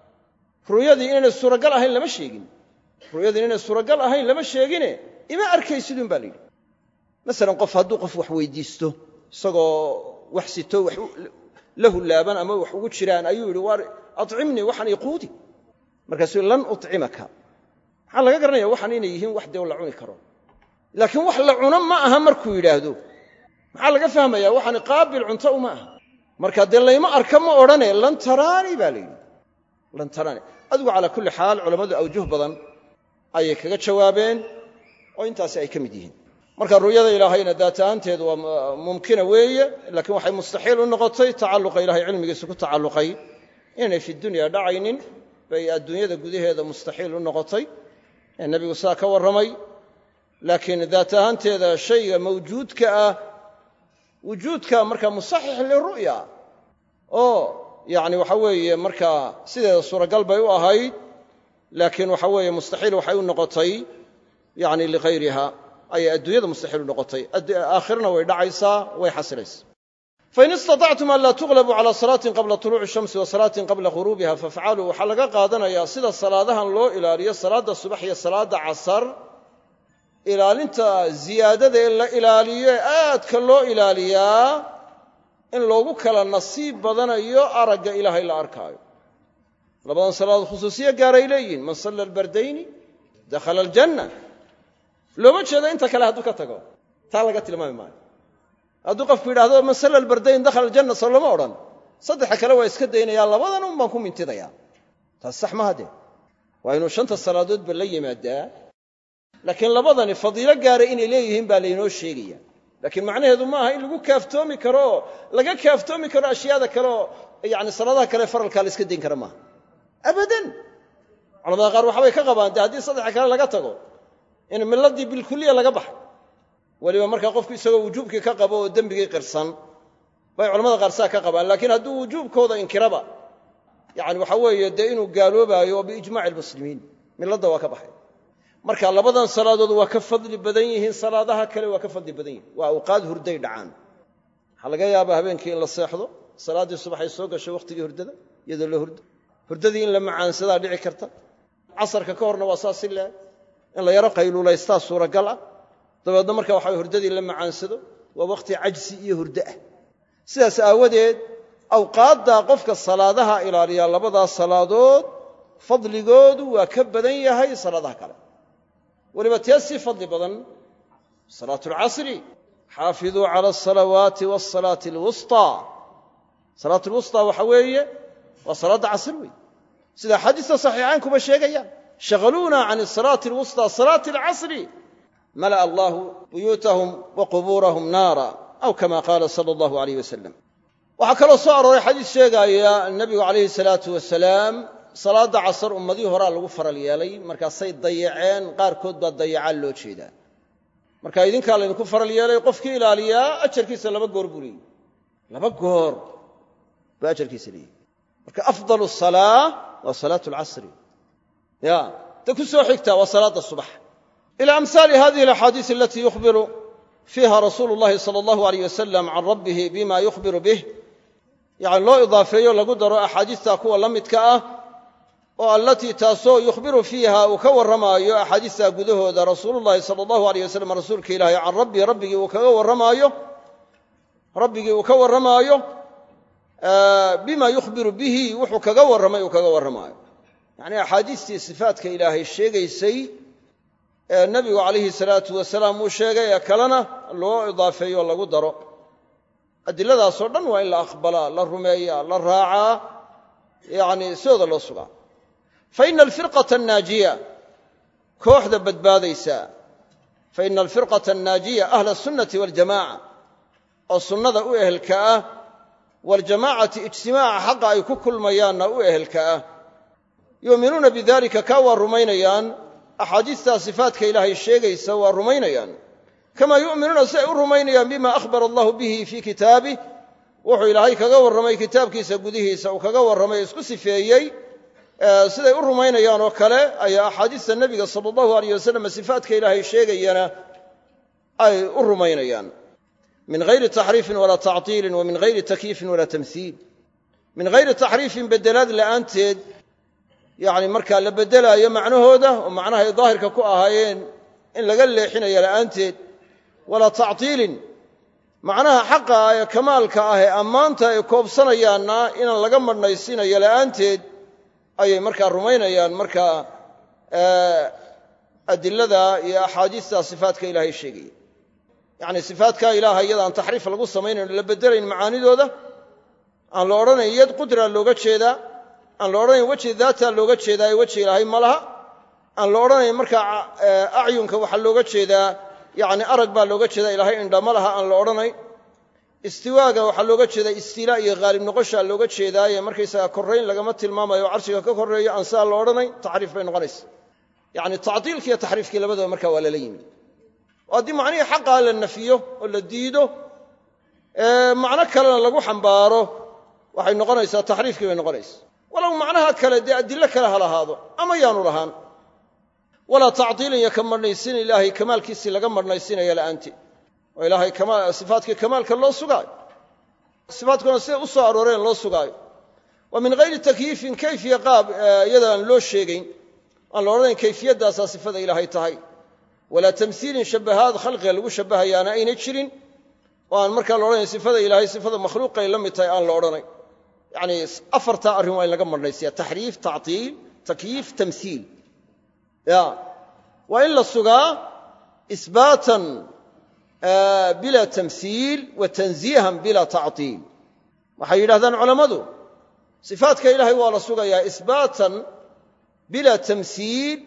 Speaker 1: ru'yadii inaynay suuragal ahayn lama sheegin ru'yadii inaynay suuragal ahayn lama sheegine ima arkaysidun baa la yidhi masalan qof hadduu qof wax weydiisto isagoo wax sito wax la hullaaban ama wax ugu jiraan ayuu yidhi waar acimnii waxaan iquudi markaasuu lan ucimaka maxaa laga garanaya waxaan inay yihiin wax dee la cuni karo laakiin wax la cuno ma aha markuu yidhaahdo maxaa laga fahmayaa waxaan qaabil cunto uma aha marka dee layma arka ma odhane lan taraanii baa la yidhi lan taraani adigu calaa kulli xaal culammadu awjuh badan ayay kaga jawaabeen oo intaasi ay ka mid yihiin marka ru'yada ilaahayna daat ahaanteedu waa mumkina weeye laakiin waxay mustaxiil u noqotay tacalluqa ilahay cilmigiisa ku tacalluqay inaynay fi dunya dhacaynin bay adduunyada gudaheeda mustaxiil u noqotay ee nebigu saa ka warramay laakiin daat ahaanteeda shayga mawjuudka ah wujuudka markaa musaxix liru'ya oo yacni waxa weeye markaa sideeda suuragal bay u ahayd laakiin waxa weeye mustaxiil waxay u noqotay yani lighayriha ayay adduunyada mustaxiil u noqotay aakhirana way dhacaysaa way xasilaysa fain istatactum an laa tuqlabuu cala salaatin qabla tuluuci shamsi wa salaatin qabla ghuruubiha fafcaluu waxaa laga qaadanayaa sida salaadahan loo ilaaliyo salaadda subax iyo salaadda casar ilaalinta ziyaadada ee la ilaaliyo ee aadka loo ilaaliyaa in loogu kala nasiib badanayo aragga ilaahay la arkaayo labadan salaadood khusuusiyo gaaray leeyihin man salla albardayni dakhala aljanna looma jeedo inta kale hadduu ka tago taa laga tilmaami maayo hadduu qofku yidhahdo man salla albardayn dakhala aljanna soo lama odhan saddexa kale waa iska daynayaa labadan un baan ku mintidayaa taas sax maha dee waa inuu shanta salaadoodba la yimaadaa laakiin labadani fadiilo gaara inay leeyihiin baa laynoo sheegaya laakiin macnaheedu ma aha in lagu kaaftoomi karo oo laga kaaftoomi karo ashyaada kale oo yani salaadaha kale faralkaa la iska dayn kara maaha abadan culamada qaar waxbay ka qabaan dee haddii saddexa kale laga tago in milladii bilkuliya laga baxay weliba markaa qofku isagoo wujuubkii ka qabo oo dembigii qirsan bay culamada qaar saa ka qabaan laakiin hadduu wujuubkooda inkiraba yani waxa weeye dee inuu gaaloobaayo oo biijmaaci almuslimiin milladda waa ka baxay marka labadan salaadood waa ka fadli badan yihiin salaadaha kale waa ka fadli badan yihiin waa awqaad hurday dhacaan waxaa laga yaabaa habeenkii in la seexdo salaaddii subaxay soo gasho wakhtigii hurdada iyadoo la hurdo hurdadii in la macaansadaa dhici karta casarka ka horna waa saas si leeg in la yaro qayluulaystaa suuragal ah dabeedna marka waxa hurdadii la macaansado waa wakhti cajsi iyo hurdo ah sidaas aawadeed awqaaddaa qofka salaadaha ilaaliyaa labadaas salaadood fadligoodu waa ka badan yahay salaadaha kale weliba tee sii fadli badan salaatu alcasri xaafiduu cala alsalawaati waasalaati alwusطaa salaat lwusطaa waxa weeye waa salaadda casr wey sida axaadiista saxiixayn kuba sheegayaan shaghaluuna can asalaati alwusطى salaati alcasri mala'a allahu buyuutahum wa qubuurahum naara aw kama qaala sala allahu alayh wasalam waxaa kaloo soo arooray xadiis sheegaaya nebigu calayhi salaatu wasalaam salaadda casar ummadihii horaa lagu faral yeelay markaasay dayaceen qaarkood baa dayacaan loo jeedaa marka idinkaa laydinku faral yeelay qofkii ilaaliyaa ajarkiisa laba goor buu leeyihi laba goor buu ajarkiisa leeyihi marka afdal salaa waa salaatu alcasri ya ta ku soo xigtaa waa salaadda subax ila amhaali hadihi alaxaadiis alatii yukhbiru fiiha rasuulu llahi sala allahu alayh wasalam can rabbihi bima yukhbiru bih yacni loo idaafeeyo lagu daro axaadiistaa kuwa la midka ah oo allatii taasoo yukhbiru fiiha uu ka warramaayo axaadiistaa gudahooda rasuulullahi sala allahu alayh wasalam rasuulka ilaahay can rabbii rabbigii uu kaga warramaayo rabbigii uu ka warramaayo bima yukhbiru bihi wuxuu kaga warramay uu kaga warramaayo yacnii axaadiistii sifaatka ilaahay sheegaysay ee nebigu calayhi salaatu wasalaam uu sheegay ee kalena loo idaafeeyo lagu daro adiladaasoo dhan waa in la aqbalaa la rumeeyaa la raacaa yacni sidooda loo sugaa fa ina alfirqata annaajiya kooxda badbaadaysa fa ina alfirqata annaajiya ahla asunnati waljamaca oo sunnada u ehelka ah waljamaacati ijtimaaca xaqa ay ku kulmayaanna u ehelka ah yuuminuuna bidalika kaa waa rumaynayaan axaadiistaa sifaatka ilaahay sheegaysa waa rumaynayaan kamaa yu'minuuna si ay u rumaynayaan bima akhbara allahu bihi fii kitaabih wuxuu ilaahay kaga warramay kitaabkiisa gudihiisa uu kaga warramay isku sifeeyey siday u rumaynayaan oo kale ayaa axaadiista nebiga sala allahu alayh wasalam sifaatka ilaahay sheegayana ay u rumaynayaan min hayri taxriifin walaa tactiilin wa min hayri takyiifin walaa tamhiil min hayri taxriifin bedelaad la'aanteed yacni markaa la beddelaayo macnahooda oo macnahay daahirka ku ahaayeen in laga leexinayo la'aanteed walaa tactiilin macnaha xaqa ah ee kamaalka ah ee ammaanta ay koobsanayaanna inaan laga madhnaysiinayo la'aanteed ayay markaa rumaynayaan markaa adilada iyo axaadiista sifaatka ilaahay sheegaya yacni sifaatka ilaaha iyada aan taxriif lagu samaynayn la beddelayn macaanidooda aan la odhanayn yad qudra looga jeedaa aan la odhanayn weji daataa looga jeedaayo weji ilaahay ma laha aan la odhanayn markaa acyunka waxaa looga jeedaa yacni arag baa looga jeedaa ilaahay indha ma laha aan la odhanayn istiwaaga waxaa looga jeedaa istilaa iyo haalib noqoshaa looga jeedaaye markaysaga korrayn lagama tilmaamayo o carshiga ka korreeyo aan saa la odhanayn taxriif bay noqonaysa yacni tacdiilki iyo taxriifkii labadaba markaa waa lala yimi oo haddii macnihii xaqaa la nafiyo oo la diido macno kalena lagu xambaaro waxay noqonaysaa taxriifkii bay noqonaysa walow macnaha kale dee adilo kale ha lahaado ama yaanu lahaan walaa tacdiilin iyo ka marhnaysin ilaahay kamaalkiisii laga marhnaysinaya la'aanteed oo ilaahay sifaatkii kamaalka loo sugaayo sifaatkuna siday u soo arooreen loo sugaayo wa min hayri takyiifin kayfiya qaab iyada aan loo sheegayn aan la odhanayn kayfiyaddaasaa sifada ilaahay tahay walaa tamhiilin shabahaad khalqiga lagu shabahayaana aynay jirin oo aan markaa la odhanayn sifada ilaahay sifada makhluuqay la mid tahay aan la odhanayn yacni afartaa arrin waa in laga marhnaysiya taxriif tactiil takyiif tamhiil ya waa in la sugaa isbaatan bila tamhiil wa tanziihan bila tactiil waxay yidhahdaan culammadu sifaatka ilaahay waa la sugayaa isbaatan bila tamhiil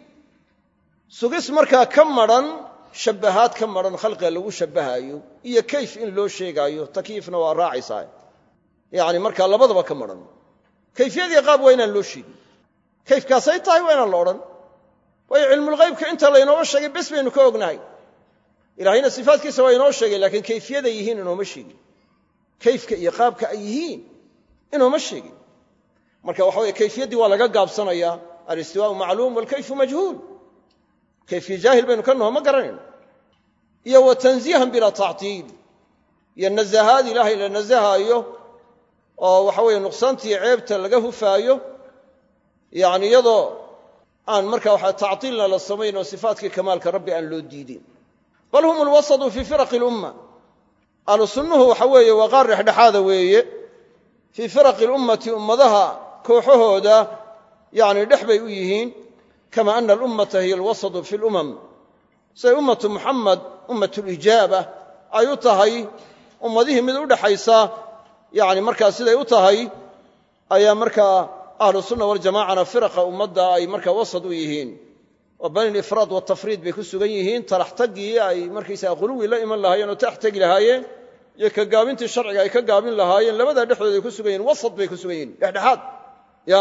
Speaker 1: sugis markaa ka madran shabbahaad ka madran khalqiga lagu shabbahaayo iyo kayf in loo sheegaayo takyiifna waa raacaysaa yacni markaa labadaba ka madran kayfiyadii qaab waa inaan loo sheegin kayfkaasay tahay waa inaan la odhan waayo cilmulghaybka inta laynooga sheegay bes baynu ka ognahay ilaahayna sifaatkiisa waa inoo sheegay laakiin kayfiyaday yihiin inooma sheegin kayfka iyo qaabka ay yihiin inooma sheegin marka waxa weye kayfiyaddii waa laga gaabsanayaa alistiwaau macluum walkayfu majhuul kayfiya jaahil baynu ka naho ma garanayno iyo wa tanziihan bilaa tactiil iyo nazahaad ilaahay la nazahaayo oo waxa weeye nuqsaantiiyo ceebta laga hufaayo yacni iyadoo aan marka waxa tactiilna la samayn oo sifaatkii kamaalka rabbi aan loo diidin bal hum alwasatu fii firaqi lumma ahlu sunnuhu waxa weeye waa qaar dhexdhexaada weeye fii firaqi lummati ummadaha kooxahooda yacni dhex bay u yihiin kama ana alummata hiya alwasatu fi lumam siday ummatu muxamed ummat lijaaba ay u tahay ummadihii mid u dhexaysa yani markaa siday u tahay ayaa markaa ahlu sunna waljamacana firaqa ummadda ay markaa wasad u yihiin oo bani lifraad watafriid bay ku sugan yihiin talax taggii ay markaysaga quluwi la iman lahaayeen oo tax tegi lahaayeen iyo ka gaabintii sharciga ay ka gaabin lahaayeen labadaa dhexdooda ay ku sugan yihin wasad bay ku sugan yihin dhexdhexaad ya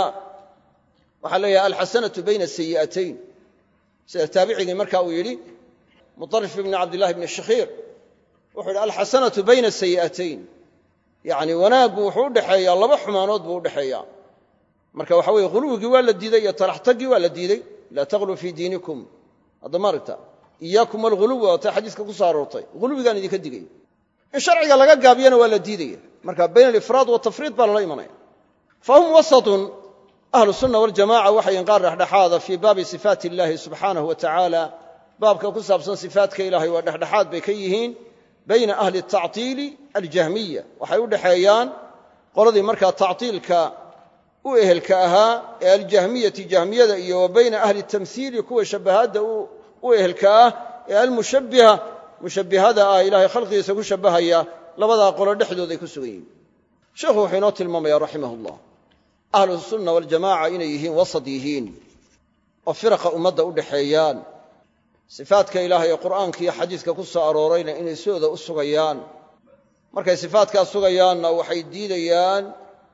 Speaker 1: waxaa leeyahay alxasanatu bayna sayi'atayn sida taabicigii marka uu yidhi mutarif ibni cabdillahi bni shakhiir wuxuu yidhi alxasanatu bayna sayi'atayn yacni wanaaggu wuxuu udhexeeyaa laba xumaanood buu udhexeeyaa marka waxa weye huluwigii waa la diiday iyo talaxtaggii waa la diiday laa taqluu fii diinikum hadda maaragta iyaakum alghuluwi waa tay xadiiska ku soo aroortay huluwigaan idinka digaya in sharciga laga gaabiyana waa la diidaya marka bayna alifraad watafriid baa lala imanaya fahum wasatun ahlu sunna waljamaca waxayn qaar dhexdhexaada fii baabi sifaati illahi subxaanahu wa tacaala baabka ku saabsan sifaatka ilahay waa dhexdhexaad bay ka yihiin bayna ahli tactiili aljahmiya waxay u dhexeeyaan qoladii markaa tactiilka u ehelka ahaa ee aljahmiyati jahmiyada iyo wa bayna ahli tamhiili kuwa shabahaadda u ehelka ah ee almushabbiha mushabbihada ah ilahay khalqigiisa ku shabbahaya labadaa qolo dhexdooday ku sugan yihiin sheekhu wuxuu inoo tilmaamaya raximah llah ahlu sunna waljamaca inay yihiin wasad yihiin oo firaqa ummadda u dhexeeyaan sifaadka ilaahay ee qur'aanka iyo xadiiska ku soo aroorayna inay sooda u sugayaan markay sifaadkaa sugayaanna waxay diidayaan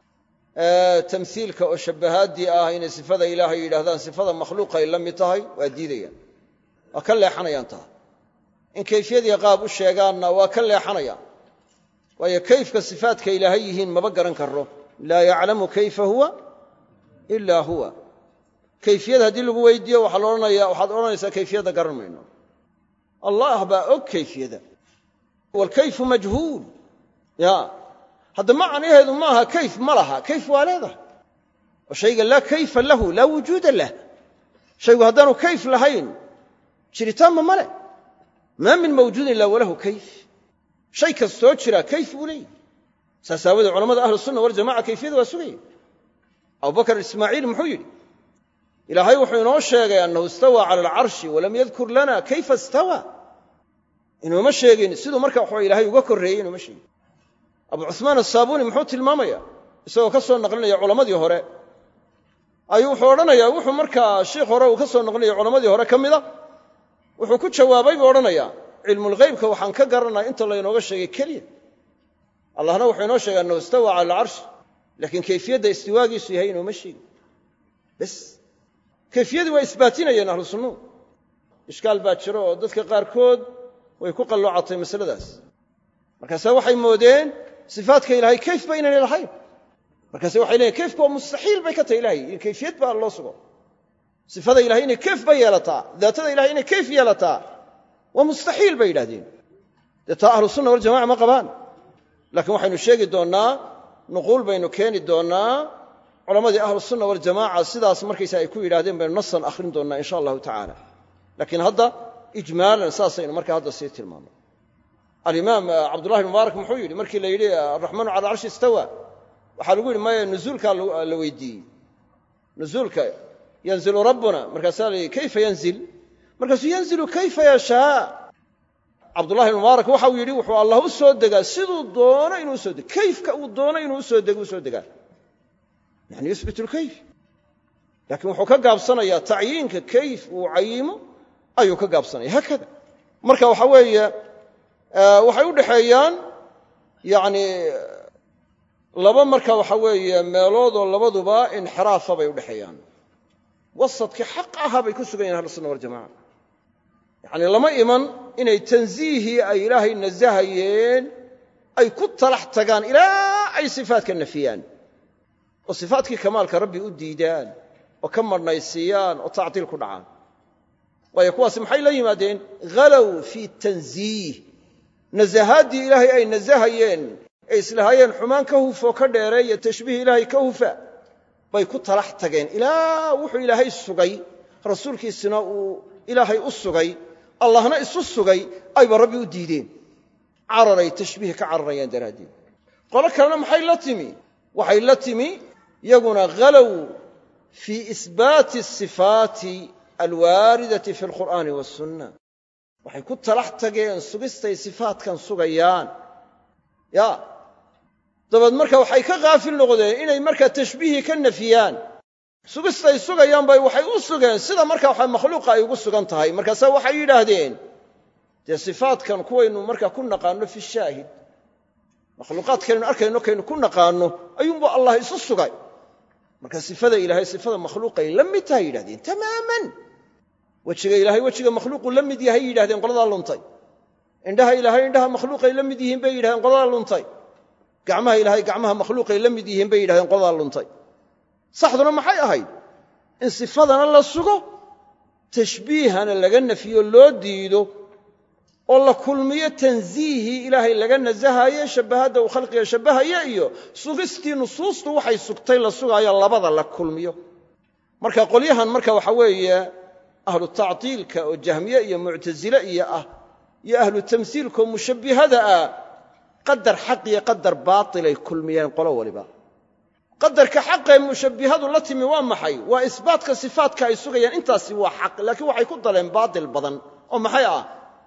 Speaker 1: tamhiilka oo shabbahaaddii ah inay sifada ilaahay yidhahdaan sifada makhluuqay la mid tahay waa diidayaan waa ka leexanayaan taa in kayfiyadii qaab u sheegaanna waa ka leexanayaan waayo kayfka sifaadka ilaahay yihiin maba garan karo laa yaclamu kayfa huwa ila huwa kayfiyad haddii lagu weydiiyo waxaa laodhanaya waxaad odhanaysaa kayfiyadda garan mayno allah baa og kayfiyada waalkayfu majhuul ya hadda macnaheedu maaha kayf ma laha kayf waa leedahay oo shayga laa kayfa lahu laa wujuuda lah shaygu haddaanu kayf lahayn jiritaanba ma leh maa min mawjuudin ilaa walahu kayf shay kastoo jira kayf buu leeyahy saas aawoodee culamada ahlu sunna waljamaca kayfiyada waa sugaya abubakar ismaaciil muxuu yidhi ilaahay wuxuu inoo sheegay annahu istawaa cala alcarshi walam yadkur lana kayfa istawa inuuma sheegin siduu marka waxaa ilahay uga korreeyey inuuma sheegin abu cuhmaan asaabuuni muxuu tilmaamaya isagoo ka soo naqlinaya culammadii hore ayuu wuxuu odhanayaa wuxuu markaa sheikh hore uu ka soo noqlinaya culammadii hore ka mida wuxuu ku jawaabay buu odhanayaa cilmulghaybka waxaan ka garanaa inta laynooga sheegay keliya allahna wuxuu inoo sheegaa annahu istawa cala alcarshi laakiin kayfiyadda istiwaagiisu yahay inooma sheegin bes kayfiyadii waa isbaatinayeen ahlu sunnuhu ishkaal baa jiro oo dadka qaarkood way ku qalloocatay masaladaas markaase waxay moodeen sifaatka ilaahay kayf ba inaynay lahayn markaase waxay leeyiin kayfka waa mustaxiil bay ka tahay ilahay in kayfiyad baa loo sugo sifada ilahay inay kayf ba yeelataa daatada ilahay inay kayf yeelataa waa mustaxiil bay yidhahdeen dee taa ahlu sunna waljamaca ma qabaan laakiin waxaynu sheegi doonnaa nuquul baynu keeni doonnaa culammadii ahlu sunna waljamaca sidaas markaysa ay ku yidhahdeen baynu nasan akhrin doonnaa insha allahu tacaala laakiin hadda ijmaalan saasaynu markaa hadda sii tilmaamay alimaam cabdullahi mubaarak muxuu yidhi markii la yidhi araxmaanu cala arshi istawa waxaa lagu yidhi maya nuzuulkaa la weydiiyey nuzuulka yanzilu rabbuna markaasaa la yidhi kayfa yanzil markaasuu yanzilu kayfa yashaa cabdullahi mubaarak waxau yidhi wuxuu allah u soo degaa siduu doono inuu usoo dego kayfka uu doono inuu usoo dego usoo degaa yani yuhbit lkayf laakiin wuxuu ka gaabsanayaa tacyiinka kayf uu cayimo ayuu ka gaabsanaya haakada marka waxa weeye waxay u dhexeeyaan yani laba marka waxa weeye meeloodoo labaduba inxiraafa bay u dhexeeyaan wasadkii xaq ahaa bay ku sugan yahin ahlusunna waljamaca yacni lama iman inay tansiihii ay ilaahay nasahayeen ay ku talax tagaan ilaa ay sifaatka nafiyaan oo sifaatkii kamaalka rabbi u diidaan oo ka marhnaysiiyaan oo tactiil ku dhacaan waayo kuwaasi maxay la yimaadeen halow fii tansiih nasahaaddii ilaahay ay nasahayeen ee islahaayeen xumaan ka hufoo ka dheereeya tashbiih ilaahay ka hufa bay ku talax tageen ilaa wuxuu ilaahay sugay rasuulkiisina uu ilaahay u sugay allahna isu sugay ayba rabbi u diideen cararay tashbiih ka cararayaan daraaddeed qolo kalena maxay la timi waxay la timi yaguna halow fii isbaati asifaati alwaaridati fi alqur'aani wasunna waxay ku talax tageen sugistay sifaatkan sugayaan ya dabeed marka waxay ka kaafil noqdeen inay markaa tashbiihii ka nafiyaan sugistay sugayaan bay waxay u sugeen sida marka waxa makhluuqa ay ugu sugan tahay markaase waxay yidhaahdeen dee sifaatkan kuwaynu markaa ku naqaanno fi shaahid makhluuqaadkaynu arkayno kaynu ku naqaanno ayuunbu allah isu sugay marka sifada ilaahay sifada makhluuqay la mid tahay yidhahdeen tamaaman wejiga ilaahay wejiga makhluuqu la mid yahay yidhahdeen qoladaa luntay indhaha ilaahay indhaha makhluuqay la mid yihiin bay yidhahdeen qoladaa luntay gacmaha ilaahay gacmaha makhluuqay la mid yihiin bay yidhahdeen qoladaa luntay saxduna maxay ahayd in sifadana la sugo tashbiihana laga nafiyo loo diido oo la kulmiyo tansiihii ilaahay laga nasahaye shabbahadda uu khalqiga shabbahaya iyo sugistii nusuustu waxay sugtay la sugaayo labada la kulmiyo marka qolyahan marka waxa weeye ahlu tactiilka oo jahmiye iyo muctasile iyo ah iyo ahlu tamsiilkaoo mushabbihada ah qadar xaq iyo qadar baatilay kulmiyeen qolo waliba qadarka xaqee mushabbihadu la timi waa maxay waa isbaatka sifaatka ay sugayaan intaasi waa xaq laakiin waxay ku daleen baatil badan oo maxay ah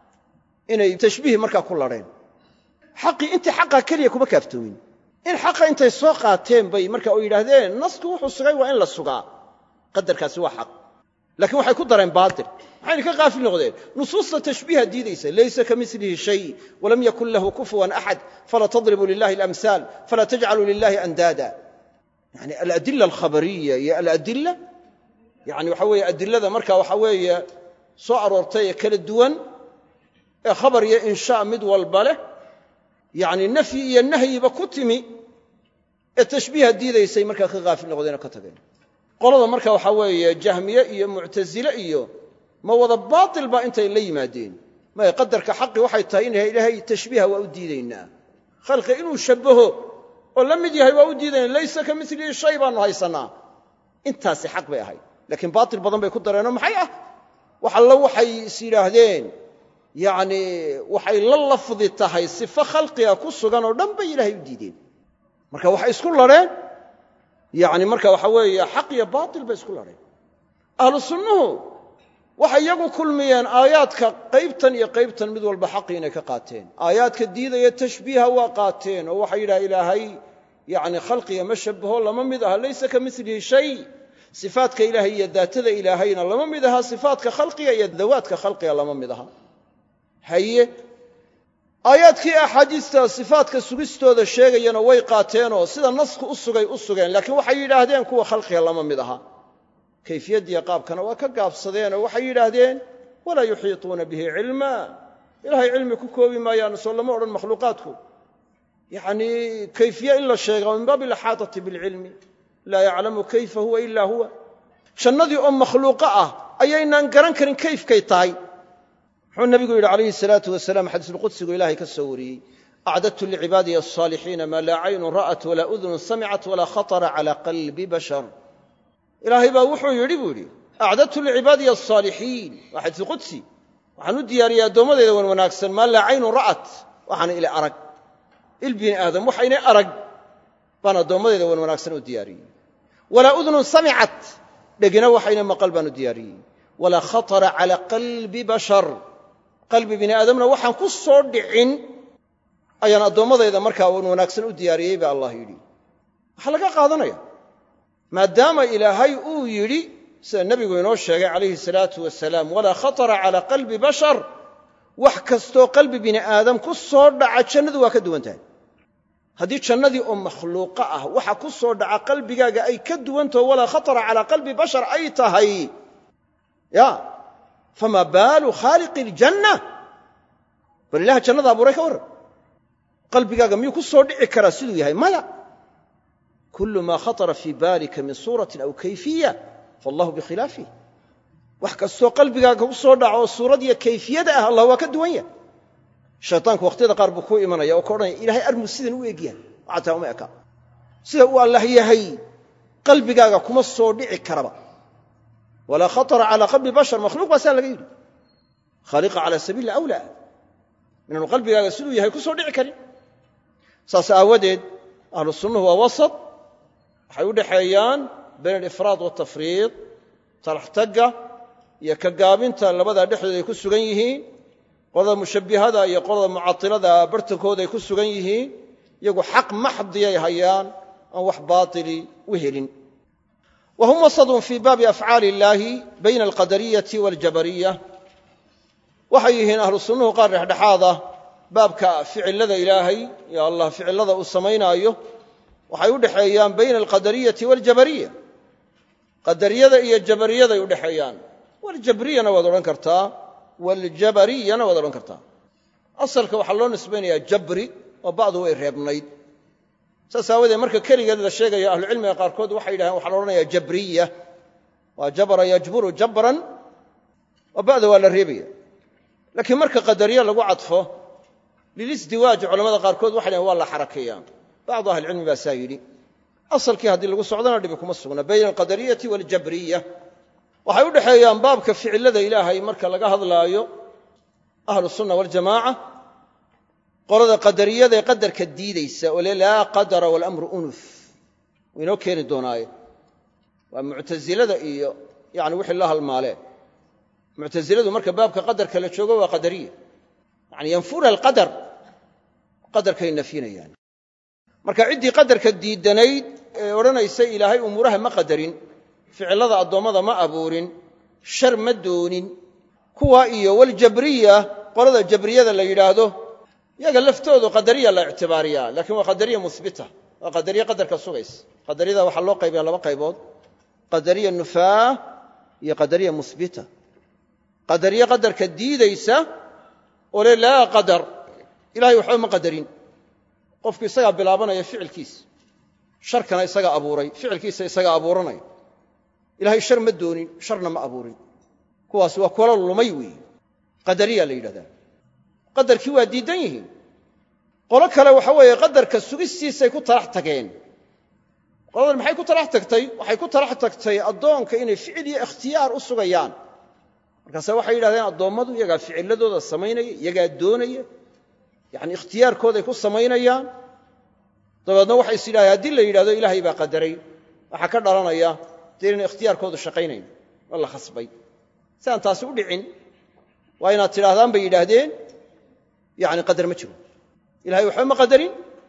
Speaker 1: inay tashbiih markaa ku ladheen xaqii intii xaqa keliya kuma kaaftoomin in xaqa intay soo qaateen bay marka oo yidhaahdeen nasku wuxuu sugay waa in la sugaa qadarkaasi waa xaq lakiin waxay ku dareen baatil maxayna ka qaafil noqdeen nusuusta tashbiiha diidaysa laysa ka milihi shay walam yakun lahu kufuwan axad falaa tadribuu lilahi alamhaal falaa tajcaluu lilahi andaada yani aladila alkhabariya iyo aladila yani waxa weeye adilada marka waxa weeye soo aroortay ee kala duwan ee khabar iyo inshaa mid walba leh yani nafyi iyo nahyiba ku timi ee tashbiiha diidaysay markaa ka qaafil noqdeen oo ka tageen qolada marka waxaa weeye jahmiye iyo muctasile iyo ma wada baatil baa intay la yimaadeen maya qadarka xaqi waxay tahay in ilaahay tashbiiha waa u diidaynaa khalqi inuu shabbaho oo la mid yahay waa u diidayna laysa ka milihi shay baanu haysannaa intaasi xaq bay ahayd laakiin baatil badan bay ku dareenoo maxay ah wax allo waxay is yidhaahdeen yacni waxay la lafdi tahay sifo khalqiga ku sugan oo dhan bay ilaahay u diideen marka waxay isku ladheen yacni marka waxa weeye xaq iyo baatil bay isku ladheen ahlu sunnuhu waxay iyagu kulmiyeen aayaadka qaybtan iyo qaybtan mid walba xaqii inay ka qaateen aayaadka diidaya tashbiiha waa qaateen oo waxay yidhaha ilaahay yacni khalqiga ma shabbaho lama mid aha laysa ka milihi shay sifaatka ilaahay iyo daatada ilaahayna lama mid aha sifaatka khalqiga iyo dawaadka khalqiga lama mid aha haye aayaadkii axaadiista sifaatka sugistooda sheegayana way qaateenoo sida nasku u sugay u sugeen laakiin waxay yidhaahdeen kuwa khalqiga lama mid aha kayfiyaddiiyo qaabkana waa ka gaabsadeenoo waxay yidhaahdeen walaa yuxiituuna bihi cilma ilahay cilmi ku koobi maayaan soo lama odhan makhluuqaadku yacnii kayfiye in la sheega min baabi alaxaatati bilcilmi laa yaclamu kayfa huwa ila huwa jannadii oo makhluuqo ah ayaynaan garan karin kayfkay tahay muxuu nabigu yidhi calayhi salaatu wasalaam xadiisulqudsigu ilahay ka soo wariyey acdadtu licibaadiya alsaalixiina maa laa caynun ra'at walaa udunun samicat walaa khatara cala qalbi bashar ilaahay baa wuxuu yidhi buu yidhi acdadtu licibaadiya alsaalixiin waa xadiisulqudsi waxaan u diyaariyey addoommadeyda wan wanaagsan maa laa caynun ra'at waxaana ila arag il bini aadam waxaynay arag baan addoommadeyda wan wanaagsan u diyaariyey walaa udunun samicat dhegina waxayna maqal baan u diyaariyey walaa khatara cala qalbi bashar qalbi bini aadamna waxaan ku soo dhicin ayaan addoommadayda markaa wan wanaagsan u diyaariyey baa allah yidhi waxaa laga qaadanaya maadaama ilaahay uu yidhi sida nebigu inoo sheegay calayhi salaatu wasalaam walaa khatara cala qalbi bashar wax kastoo qalbi bini aadam ku soo dhaca jannadu waa ka duwan tahay haddii jannadii oo makhluuqo ah waxa ku soo dhaca qalbigaaga ay ka duwantaho walaa khatara calaa qalbi bashar ay tahay ya fama baalu khaaliqi iljanna bal ilaha jannada abuuray ka warran qalbigaaga miyuu ku soo dhici karaa siduu yahay maya kullu maa khatara fii baalika min suuratin aw kayfiya faallahu bikhilaafih wax kastoo qalbigaaga ku soo dhaco oo suurad iyo kayfiyada ah allah waa ka duwan yahay shaytaanku wakhtiyada qaar buu kuu imanaya oo ka odhanaya ilahay armuu sidan u egyahay xataa uma eka sida uu allah yahay qalbigaaga kuma soo dhici karaba walaa khatara calaa qalbi bashar makhluuq baa saa laga yidhi khaaliqa cala sabiili awlaa inaanu qalbigaaga siduu yahay ku soo dhici karin saas aawadeed ahlu sunnuhu waa wasat waxay u dhexeeyaan bayn alifraad waltafriid talaxtagga iyo ka gaabinta labadaa dhexdooda ay ku sugan yihiin qolada mushabbihada iyo qolada mucatilada bartankooda ay ku sugan yihiin iyagu xaq maxdiyay hayaan aan wax baatili u helin wa hum wasadun fii baabi afcaali illaahi bayna alqadariyati waljabariya waxay yihiin ahlu sunnuhu qaar dhexdhexaad ah baabka ficilada ilaahay iyo allah ficilada uu samaynaayo waxay u dhexeeyaan bayna alqadariyati waljabariya qadariyada iyo jabariyaday u dhexeeyaan waljabriyana waad odhan kartaa waljabariyana waad odhan kartaa asalka waxaa loo nisbaynayaa jabri oo bacdu way reebnayd saas aawadeed marka keligeed la sheegaya ahlucilmiga qaarkood waxay yidhahdeen waxaa la odhanayaa jabriya waa jabara yajburu jabran oo ba'da waa la reebaya laakiin marka qadariye lagu cadfo lilisdiwaaj culamada qaarkood waxay dhahen waa la xarakeeyaa bacdu ahlicilmi baa saa yidhi asalkii haddii lagu socdana dhibi kuma sugna bayna alqadariyati waljabriya waxay u dhexeeyaan baabka ficilada ilaahay marka laga hadlaayo ahlu sunna waljamaaca qolada qadariyada ee qadarka diidaysa oo le laa qadara walamru unuf wuu inoo keeni doonaaye waa muctasilada iyo yani wixii la halmaalee muctasiladu marka baabka qadarka la joogo waa qadariya yani yanfuna alqadar qadarkay nafyinayaan marka ciddii qadarka diidanayd ee odhanaysa ilaahay umuuraha ma qadarin ficilada addoommada ma abuurin shar ma doonin kuwa iyo waljabriya qolada jabriyada la yidhaahdo yaga laftoodu qadariya la ictibaariyaa lakiin waa qadariya muhbita waa qadariye qadarka sugaysa qadariyada waxaa loo qaybaya laba qaybood qadariya nufaa iyo qadariya muhbita qadariye qadarka diidaysa oo le laa qadar ilahay waxba ma qadarin qofku isagaa bilaabanaya ficilkiisa sharkana isagaa abuuray ficilkiisa isagaa abuuranaya ilahay shar ma doonin sharna ma abuurin kuwaas waa kulo lumay weeye qadariya la yidhahdaa qadarkii waa diidan yihiin qolo kale waxa weeye qadarka sugistiisay ku talax tageen qoladan maxay ku talax tagtay waxay ku talax tagtay addoonka inay ficil iyo ikhtiyaar u sugayaan markaase waxay yidhahdeen addoommadu iyagaa ficiladooda samaynaya iyagaa doonaya yacni ikhtiyaarkooday ku samaynayaan dabeedna waxay is yidhahdeen haddii la yidhahdo ilaahay baa qadaray waxaa ka dhalanaya dee inaan ikhtiyaarkoodu shaqaynayn oo la khasbay si aan taasi u dhicin waa inaad tidhaahdaan bay yidhaahdeen yani qadar ma jiro ilahay waxba ma qadarin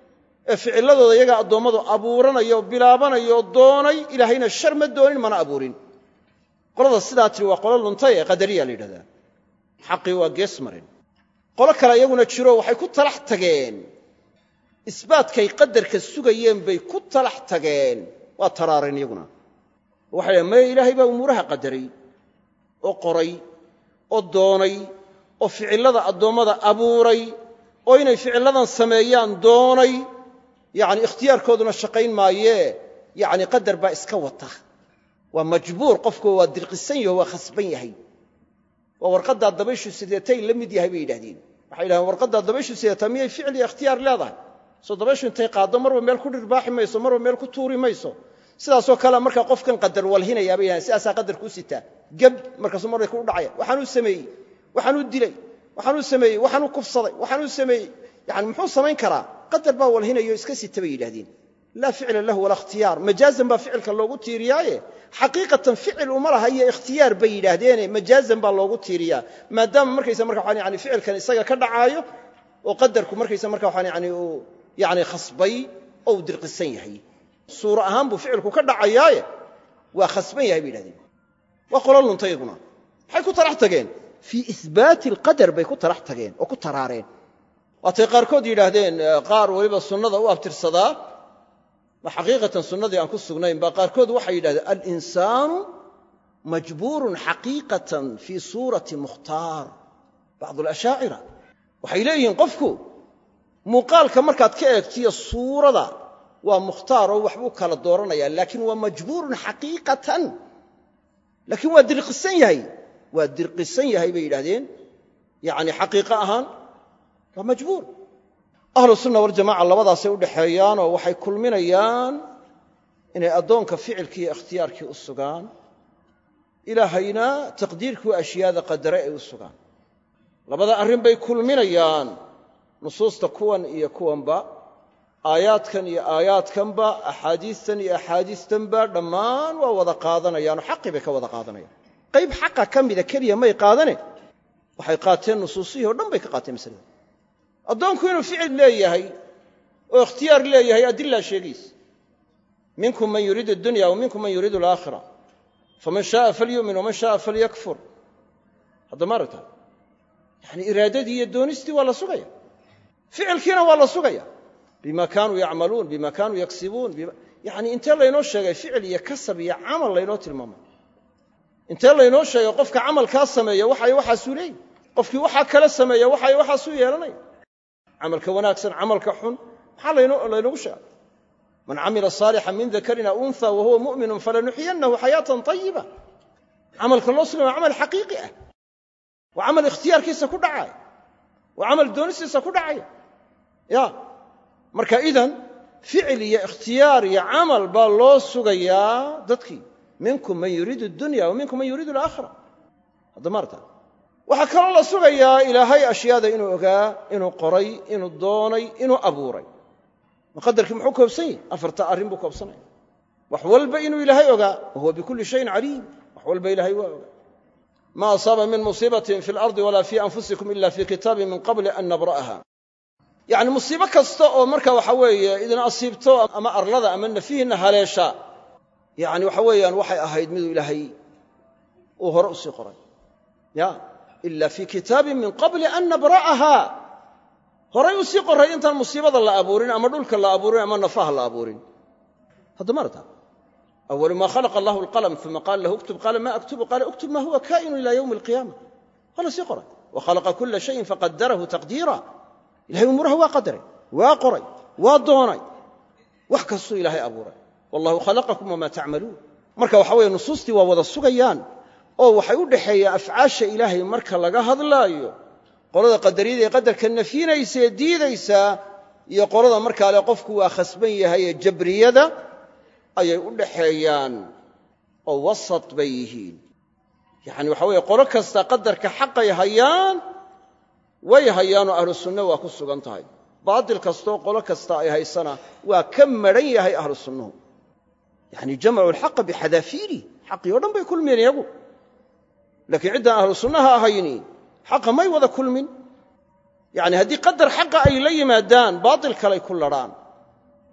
Speaker 1: ee ficiladooda iyagaa addoommadu abuuranaya oo bilaabanaya oo doonay ilaahayna shar ma doonin mana abuurin qolada sidaa tiri waa qolo luntay ee qadariya la yidhahdaa xaqii waa gees marin qolo kale iyaguna jiro waxay ku talax tageen isbaatkay qadarka sugayeen bay ku talax tageen waa taraareen iyaguna waxay dhahen maya ilaahay baa umuuraha qadaray oo qoray oo doonay oo ficillada addoommada abuuray oo inay ficilladan sameeyaan doonay yacni ikhtiyaarkooduna shaqayn maayee yacni qadar baa iska wata waa majbuur qofku waa dirqisan yaho waa khasban yahay waa warqaddaa dabayshu sideetay la mid yahay bay yidhahdeen waxay yidhahdeen warqaddaa dabayshu sideetaa miyay ficil iyo ikhtiyaar leedahay soo dabayshu intay qaaddo marba meel ku dhirbaaxi mayso marba meel ku tuuri mayso sidaasoo kale markaa qofkan qadar walhinayaa bay yidhahdeen sidaasaa qadarku u sitaa geb markaasuu markay ku dhacaya waxaanuu sameeyey waxaanuu dilay waxaanuu sameeyey waxaanuu kufsaday waxaanuu sameeyey yani muxuu samayn karaa qadar baa walhinayo iska sita bay yidhahdeen laa ficla lahu walaa ikhtiyaar majaazan baa ficilka loogu tiiriyaaye xaqiiqatan ficil uma laha iyo ikhtiyaar bay yidhaahdeene majaazan baa loogu tiiriyaa maadaama markaysa marka waxaan yani ficilkan isaga ka dhacaayo oo qadarku markaysa marka waxaan yani uu yani khasbay oo uu dirqisan yahay suuro ahaan buu ficilku ka dhacayaaye waa khasban yahay bay yidhahdeen waa qolo lunta iyaguna maxay ku talax tageen fii ihbaati alqadar bay ku talax tageen oo ku taraareen waatay qaarkood yidhaahdeen qaar weliba sunnada u abtirsadaa ma xaqiiqatan sunnadii aan ku sugnayn baa qaarkood waxay yidhahdeen alinsaanu majbuurun xaqiiqatan fii suurati mukhtaar bacdu alashaacira waxay leeyihiin qofku muuqaalka markaad ka eegtiyo suurada waa mukhtaar oo waxbuu kala dooranaya laakiin waa majbuurun xaqiiqatan laakiin waa dirqisan yahay waa dirqisan yahay bay yidhahdeen yani xaqiiqo ahaan waa majbuur ahlu sunna waljamaca labadaasay u dhexeeyaanoo waxay kulminayaan inay addoonka ficilkii iyo ikhtiyaarkii u sugaan ilaahayna taqdiirkii ashyaada qadare ay u sugaan labada arrin bay kulminayaan nusuusta kuwan iyo kuwanba aayaadkan iyo aayaadkanba axaadiistan iyo axaadiistanba dhammaan waa wada qaadanayaanoo xaqii bay ka wada qaadanayaan qayb xaqa ka mida keliya may qaadane waxay qaateen nusuusihii o dhan bay ka qaateen masalada addoonku inuu ficil leeyahay oo ikhtiyaar leeyahay adilaa sheegaysa minkum man yuriidu addunya wa minkum man yuriidu alaakhira faman shaaa falyu'min waman shaaa falyakfur hadda maaragta yani iraadadii iyo doonistii waa la sugaya ficilkiina waa la sugaya bima kaanuu yacmaluun bima kaanuu yaksibuun yani intee laynoo sheegay ficil iyo kasab iyo camal laynoo tilmaamay intee laynoo sheegay qofka camalkaa sameeya waxay waxaasuu leeyihi qofkii waxaa kala sameeya waxay waxaasuu yeelanaya camalka wanaagsan camalka xun maxaa laynogu sheegay man camila saalixan min dakarin aw unha wa huwa mu'minun falanuxyiyannahu xayaatan tayiba camalka loo sugay waa camal xaqiiqi ah waa camal ikhtiyaarkiisa ku dhacaya waa camal doonistiisa ku dhacaya ya marka idan ficil iyo ikhtiyaar iyo camal baa loo sugayaa dadkii minkum man yuriidu dunya wa minkum man yuriidu alaakhira hadda maarta waxaa kaloo la sugayaa ilaahay ashyaada inuu ogaa inuu qoray inuu doonay inuu abuuray maqadarkii muxuu koobsan yahy afarta arrin buu koobsanaya wax walba inuu ilaahay ogaa wa huwa bikulli shayin caliim wax walba ilaahay waa ogaa ma asaaba min musiibatin fi lardi walaa fii anfusikum ila fii kitaabin min qabli an nabra'aha yacni musiibo kasta oo marka waxa weeye idin asiibto ama arlada ama nafihiinna haleesha yacni waxa weeyaan waxay ahayd miduu ilaahay uu hore u sii qoray ya ila fii kitaabin min qabli an nabra'aha horay u sii qoray intaan musiibada la abuurin ama dhulka la abuurin ama nafaha la abuurin hadda marta awalu ma khalaqa allahu alqalm uma qaala lahu uktub qaala ma aktubu qaala uktub ma huwa kaa'inu ila yowmi alqiyaama waa la sii qoray wa khalaqa kula shayin faqadarahu taqdiira ilahay umuuraha waa qadaray waa qoray waa doonay wax kastuu ilaahay abuuray wallahu khalaqakum wama tacmaluun marka waxa weeye nusuustii waa wada sugayaan oo waxay u dhexeeyaan afcaasha ilaahay marka laga hadlaayo qolada qadariyada ee qadarka nafyinaysa ee diidaysaa iyo qolada markaa le qofku waa khasban yahay ee jabriyada ayay u dhaxeeyaan oo wasat bay yihiin yacani waxa weeye qolo kasta qadarka xaqay hayaan way hayaanoo ahlu sunna waa ku sugan tahay baatil kastoo qolo kasta ay haysana waa ka madhan yahay ahlu sunnuhu yacni jamacu alxaqa bixadaafiiri xaqii o dhan bay kulmiyeen iyagu laakiin ciddaan ahlu sunnaha ahayni xaqa may wada kulmin yacni haddii qadar xaqa ay la yimaadaan baatil kalay ku ladhaan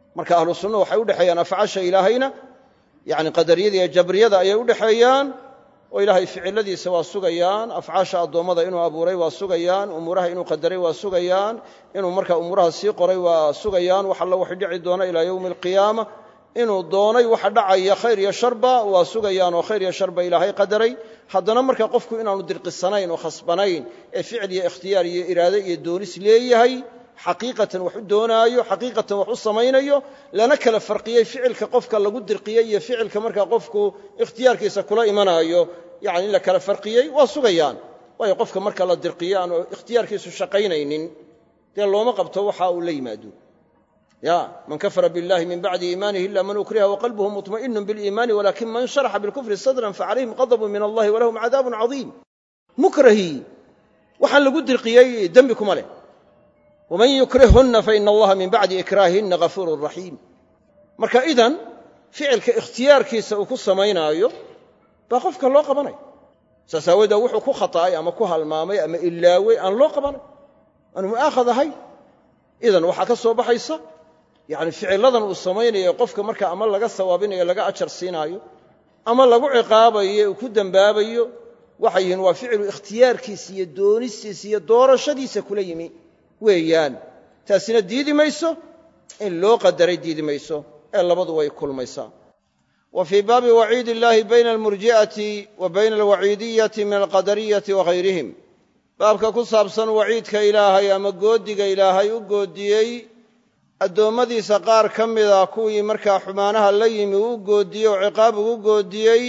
Speaker 1: marka ahlu sunna waxay u dhexeeyaan afcaasha ilaahayna yacni qadariyada iyo jabriyada ayay u dhexeeyaan oo ilaahay ficiladiisa waa sugayaan afcaasha addoommada inuu abuuray waa sugayaan umuuraha inuu qadaray waa sugayaan inuu markaa umuuraha sii qoray waa sugayaan wax alla waxay dhici doona ilaa yowmi alqiyaama inuu doonay waxa dhacaya khayr iyo sharba waa sugayaan oo khayr iyo sharba ilaahay qadaray haddana marka qofku inaanu dirqisanayn oo khasbanayn ee ficil iyo ikhtiyaar iyo iraade iyo doonis leeyahay xaqiiqatan wax u doonaayo xaqiiqatan wax u samaynayo lana kala farqiyey ficilka qofka lagu dirqiyey iyo ficilka markaa qofku ikhtiyaarkiisa kula imanaayo yani in la kala farqiyey waa sugayaan waayo qofka marka la dirqiyo aanu ikhtiyaarkiisu shaqaynaynin dee looma qabto waxa uu la yimaado ya man kafara biاllahi min bacdi iimaanihi ila man ukriha waqalbuhu muطma'inu biliimaani walakin man sharaxa bilkufri sadran facalayhim qadabu min allahi walahum cadaabun cadiim mukrahii waxaan lagu dirqiyey dembi kuma leh waman yukrihhunna faina allaha min bacdi ikraahihinna gafuurun raxiim marka idan ficilka ikhtiyaarkiisa uu ku samaynaayo baa qofka loo qabanay saas aawoodee wuxuu ku khata'ay ama ku halmaamay ama ilaawey aan loo qabanay aanu mu'aakhad ahay idan waxaa ka soo baxaysa yacni ficilladan uu samaynayo qofka marka ama laga sawaabinayo laga ajar siinaayo ama lagu ciqaabayo uu ku dembaabayo waxay yihiin waa ficilu ikhtiyaarkiisa iyo doonistiisa iyo doorashadiisa kula yimi weeyaan taasina diidi mayso in loo qadaray diidi mayso ee labadu way kulmaysaa wa fii baabi waciidi illaahi bayna almurji'ati wa bayna alwaciidiyati min alqadariyati wa hayrihim baabka ku saabsan waciidka ilaahay ama goodiga ilaahay u goodiyey addoommadiisa qaar ka mida kuwii markaa xumaanaha la yimi uu goodiyey oo ciqaab ugu goodiyey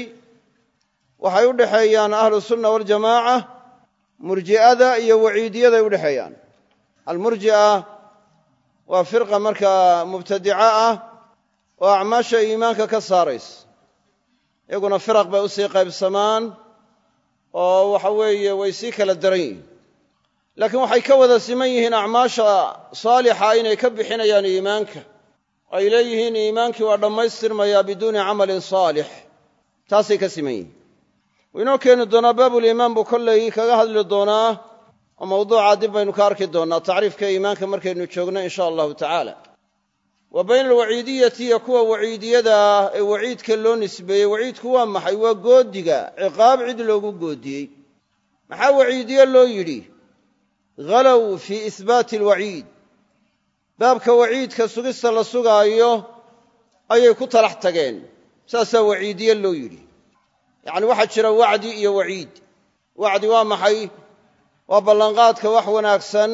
Speaker 1: waxay u dhexeeyaan ahlu sunna waljamaaca murji'ada iyo waciidiyaday u dhexeeyaan almurji'a waa firqa markaa mubtadica ah oo acmaasha iimaanka ka saaraysa iyaguna firaq bay usii qaybsamaan oo waxa weeye way sii kala daran yihiin laakiin waxay ka wada siman yihiin acmaasha saalixa inay ka bixinayaan iimaanka ay leeyihiin iimaankii waa dhammaystirmayaa biduuni camalin saalix taasay ka siman yihiin wuu inoo keeni doonaa baabuliimaan buu kollay kaga hadli doonaa oo mawduuca dib baynu ka arki doonnaa tacriifka iimaanka markaynu joogno in sha allahu tacaala wa bayna alwaciidiyati iyo kuwa waciidiyada ah ee waciidka loo nisbeeyey waciidku waa maxay waa goodiga ciqaab cid loogu goodiyey maxaa waciidiye loo yidhi halow fii ihbaati alwaciid baabka waciidka sugista la sugaayo ayay ku talax tageen saasaa waciidiye loo yidhi yacni waxaa jira wacdi iyo waciid wacdi waa maxay waa ballanqaadka wax wanaagsan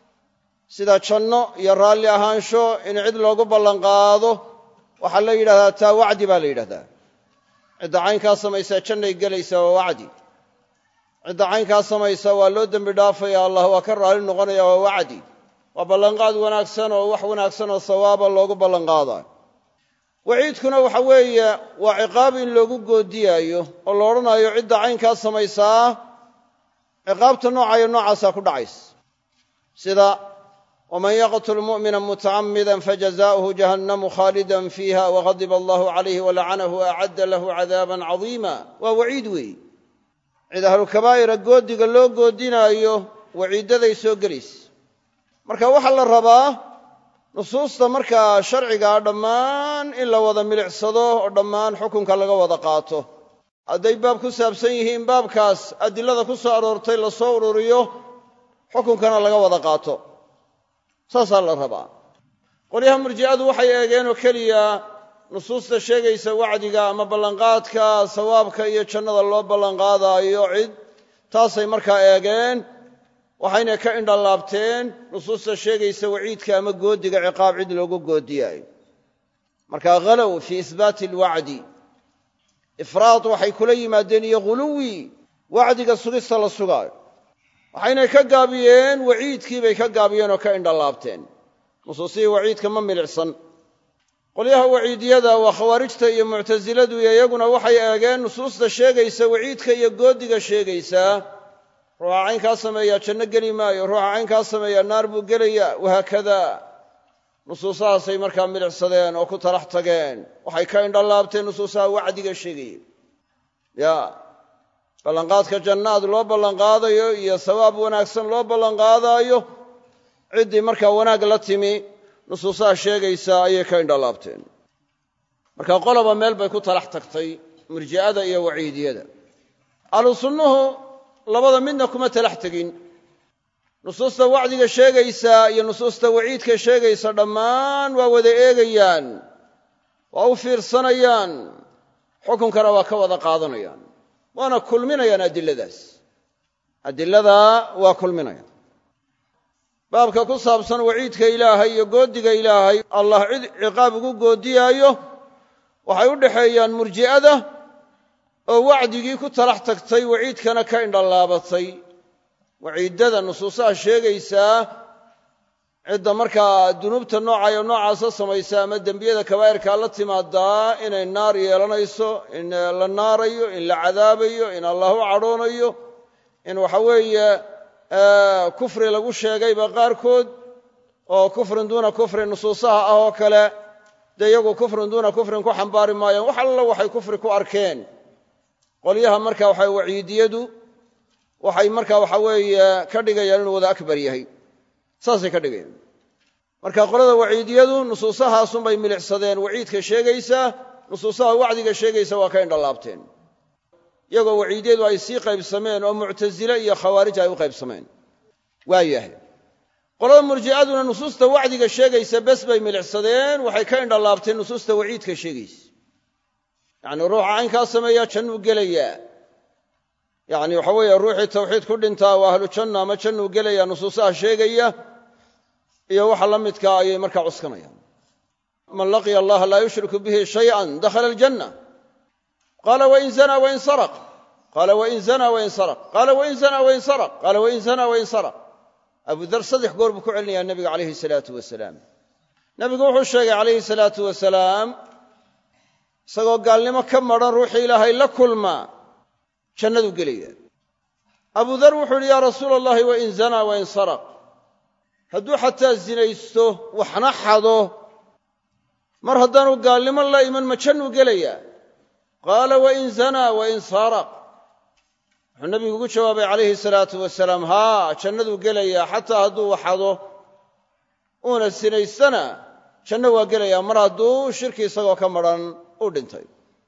Speaker 1: sida janno iyo raalli ahaansho in cid loogu ballanqaado waxaa la yidhahdaa taa wacdi baa la yidhahdaa cidda caynkaa samaysaa jannay gelaysaa waa wacdi cidda caynkaa samaysa waa loo dembi dhaafaya allah waa ka raalli noqonaya waa wacdi waa ballanqaad wanaagsan oo wax wanaagsan oo sawaaba loogu ballanqaadayo waciidkuna waxa weeye waa ciqaab in loogu goodiyaayo oo la odhanayo cidda caynkaa samaysaa ciqaabta noocayo noocaasaa ku dhacaysa sida waman yaqtul mu'mina mutacamida fajazaؤuhu jahannamu khaalida fiiha wagadiba allahu calayhi walacanahu waacadda lahu cadaaban cadiima waa waciid weeye cid ahlukabaa'ira goodiga loo goodinaayo waciiddaday soo gelaysa marka waxaa la rabaa nusuusta markaa sharcigaa dhammaan in la wada milicsado oo dhammaan xukunka laga wada qaato hadday baab ku saabsan yihiin baabkaas adilada ku soo aroortay la soo ururiyo xukunkana laga wada qaato saasaa la rabaa qolyaha murji'adu waxay eegeen oo keliya nusuusta sheegaysa wacdiga ama ballanqaadka sawaabka iyo jannada loo ballanqaadaayo cid taasay markaa eegeen waxayna ka indhalaabteen nusuusta sheegaysa waciidka ama goodiga ciqaab cid loogu goodiyaayo marka halow fii ihbaati alwacdi ifraad waxay kula yimaadeen iyo ghuluwi wacdiga sugista la sugaayo waxaynay ka gaabiyeen waciidkii bay ka gaabiyeen oo ka indhalaabteen nusuusihii waciidka ma milicsan qolyaha waciidiyada waa khawaarijta iyo muctasiladu iyo iyaguna waxay eegeen nusuusta sheegaysa waciidka iyo goodiga sheegaysaa ruuxa caynkaa sameeyaa janno geli maayo ruuxa caynkaa sameeyaa naar buu gelayaa wahaakada nusuusahaasay markaa milicsadeen oo ku talax tageen waxay ka indhalaabteen nusuusaha wacdiga sheegayeen ya ballanqaadka jannaad loo ballanqaadayo iyo sawaab wanaagsan loo ballanqaadaayo ciddii markaa wanaag la timi nusuusaha sheegaysaa ayay ka indhalaabteen marka qoloba meel bay ku talax tagtay murji'ada iyo waciidiyada ahlu sunnuhu labada midna kuma talax tegin nusuusta wacdiga sheegaysaa iyo nusuusta waciidka sheegaysa dhammaan waa wada eegayaan waa u fiirsanayaan xukunkana waa ka wada qaadanayaan waana kulminayaan adiladaas adiladaa waa kulminayaan baabka ku saabsan waciidka ilaahay iyo goodiga ilaahay allah cid ciqaab ugu goodiyaayo waxay u dhexeeyaan murji'ada oo wacdigii ku talax tagtay waciidkana ka indhalaabatay waciiddada nusuusaha sheegaysaa cidda markaa dunuubta noocayo noocaasa samaysa ama dembiyada kabaa'irkaa la timaadaa inay naar yeelanayso in la naarayo in la cadaabayo in allah u cadhoonayo in waxa weeye kufri lagu sheegayba qaarkood oo kufrin duuna kufrin nusuusaha ah oo kale dee iyagu kufrin duuna kufrin ku xambaari maayaan wax alla waxay kufri ku arkeen qolyaha marka waxa waciidiyadu waxay marka waxa weeye ka dhigayaan inuu wada akbar yahay saasay ka dhigayaan marka qolada waciidiyadu nusuusahaasunbay milicsadeen waciidka sheegaysaa nusuusaha wacdiga sheegaysa waa ka indhalaabteen iyagoo waciidiyadu ay sii qaybsameen oo muctasile iyo khawaarij ay u qaybsameen waa yahay qolada murji'aduna nusuusta wacdiga sheegaysa bes bay milicsadeen waxay ka indhalaabteen nusuusta waciidka sheegaysa yacni ruuxa caynkaa sameeyaa jannuu gelayaa yacni waxa weeye ruuxii tawxiid ku dhintaa waa ahlu janna ama jannuu gelaya nusuusaha sheegaya iyo waxa la midkaa ayay markaa cuskanayaan man laqiya allaha laa yushriku bihi shay'an dakhala aljanna qaala wain zana wain saraq qaala wain zana wain saraq qaala wain zana wain saraq qaala wain zana wain saraq abu dar saddex goor buu ku celinayaa nebiga calayhi salaatu wasalaam nebigu wuxuu sheegay calayhi salaatu wasalaam isagoo gaalnimo ka madran ruuxii ilaahay la kulmaa jannaduu gelaya abu dar wuxuu yidhi yaa rasuula allahi wain zanaa wain saraq hadduu xataa zinaysto waxna xado mar haddaanu gaalnimo la iman ma jannuu gelayaa qaala wain zanaa wain saraq wuxuu nebigu ugu jawaabay calayhi salaatu wasalaam haa jannaduu gelayaa xataa hadduu waxado uuna sinaystana janno waa gelayaa mar hadduu shirki isagoo ka madran u dhintay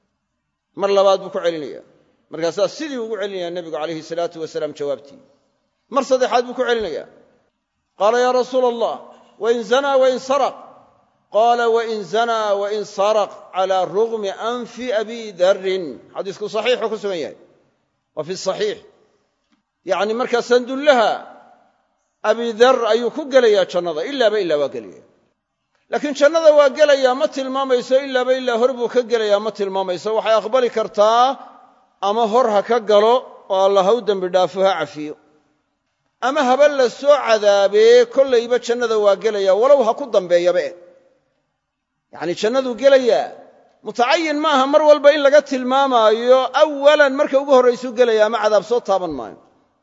Speaker 1: mar labaad buu ku celinaya markaasaa sidii ugu celinaya nebigu calayhi salaatu wasalaam jawaabtii mar saddexaad buu ku celinaya qaala yaa rasuula allah wain zanaa wain saraq qaala wain zanaa wain saraq calaa rugmi anfi abi darrin xadiisku saxiixuu ku sugan yahay waa fi saxiix yacni markaa sandullaha abi dar ayuu ku gelayaa jannada ilaaba ilaa waa gelaya laakiin jannada waa gelayaa ma tilmaamayso ilaaba ilaa hor buu ka gelayaa ma tilmaamayso waxay aqbali kartaa ama hor ha ka galo oo alla ha u dembi dhaafo ha cafiyo ama haba la soo cadaabee kollayba jannada waa gelaya walow ha ku dambeeyaba eh yacnii jannaduu gelayaa mutacayin maaha mar walba in laga tilmaamaayo awalan marka ugu horraysuu gelaya ama cadaab soo taaban maayo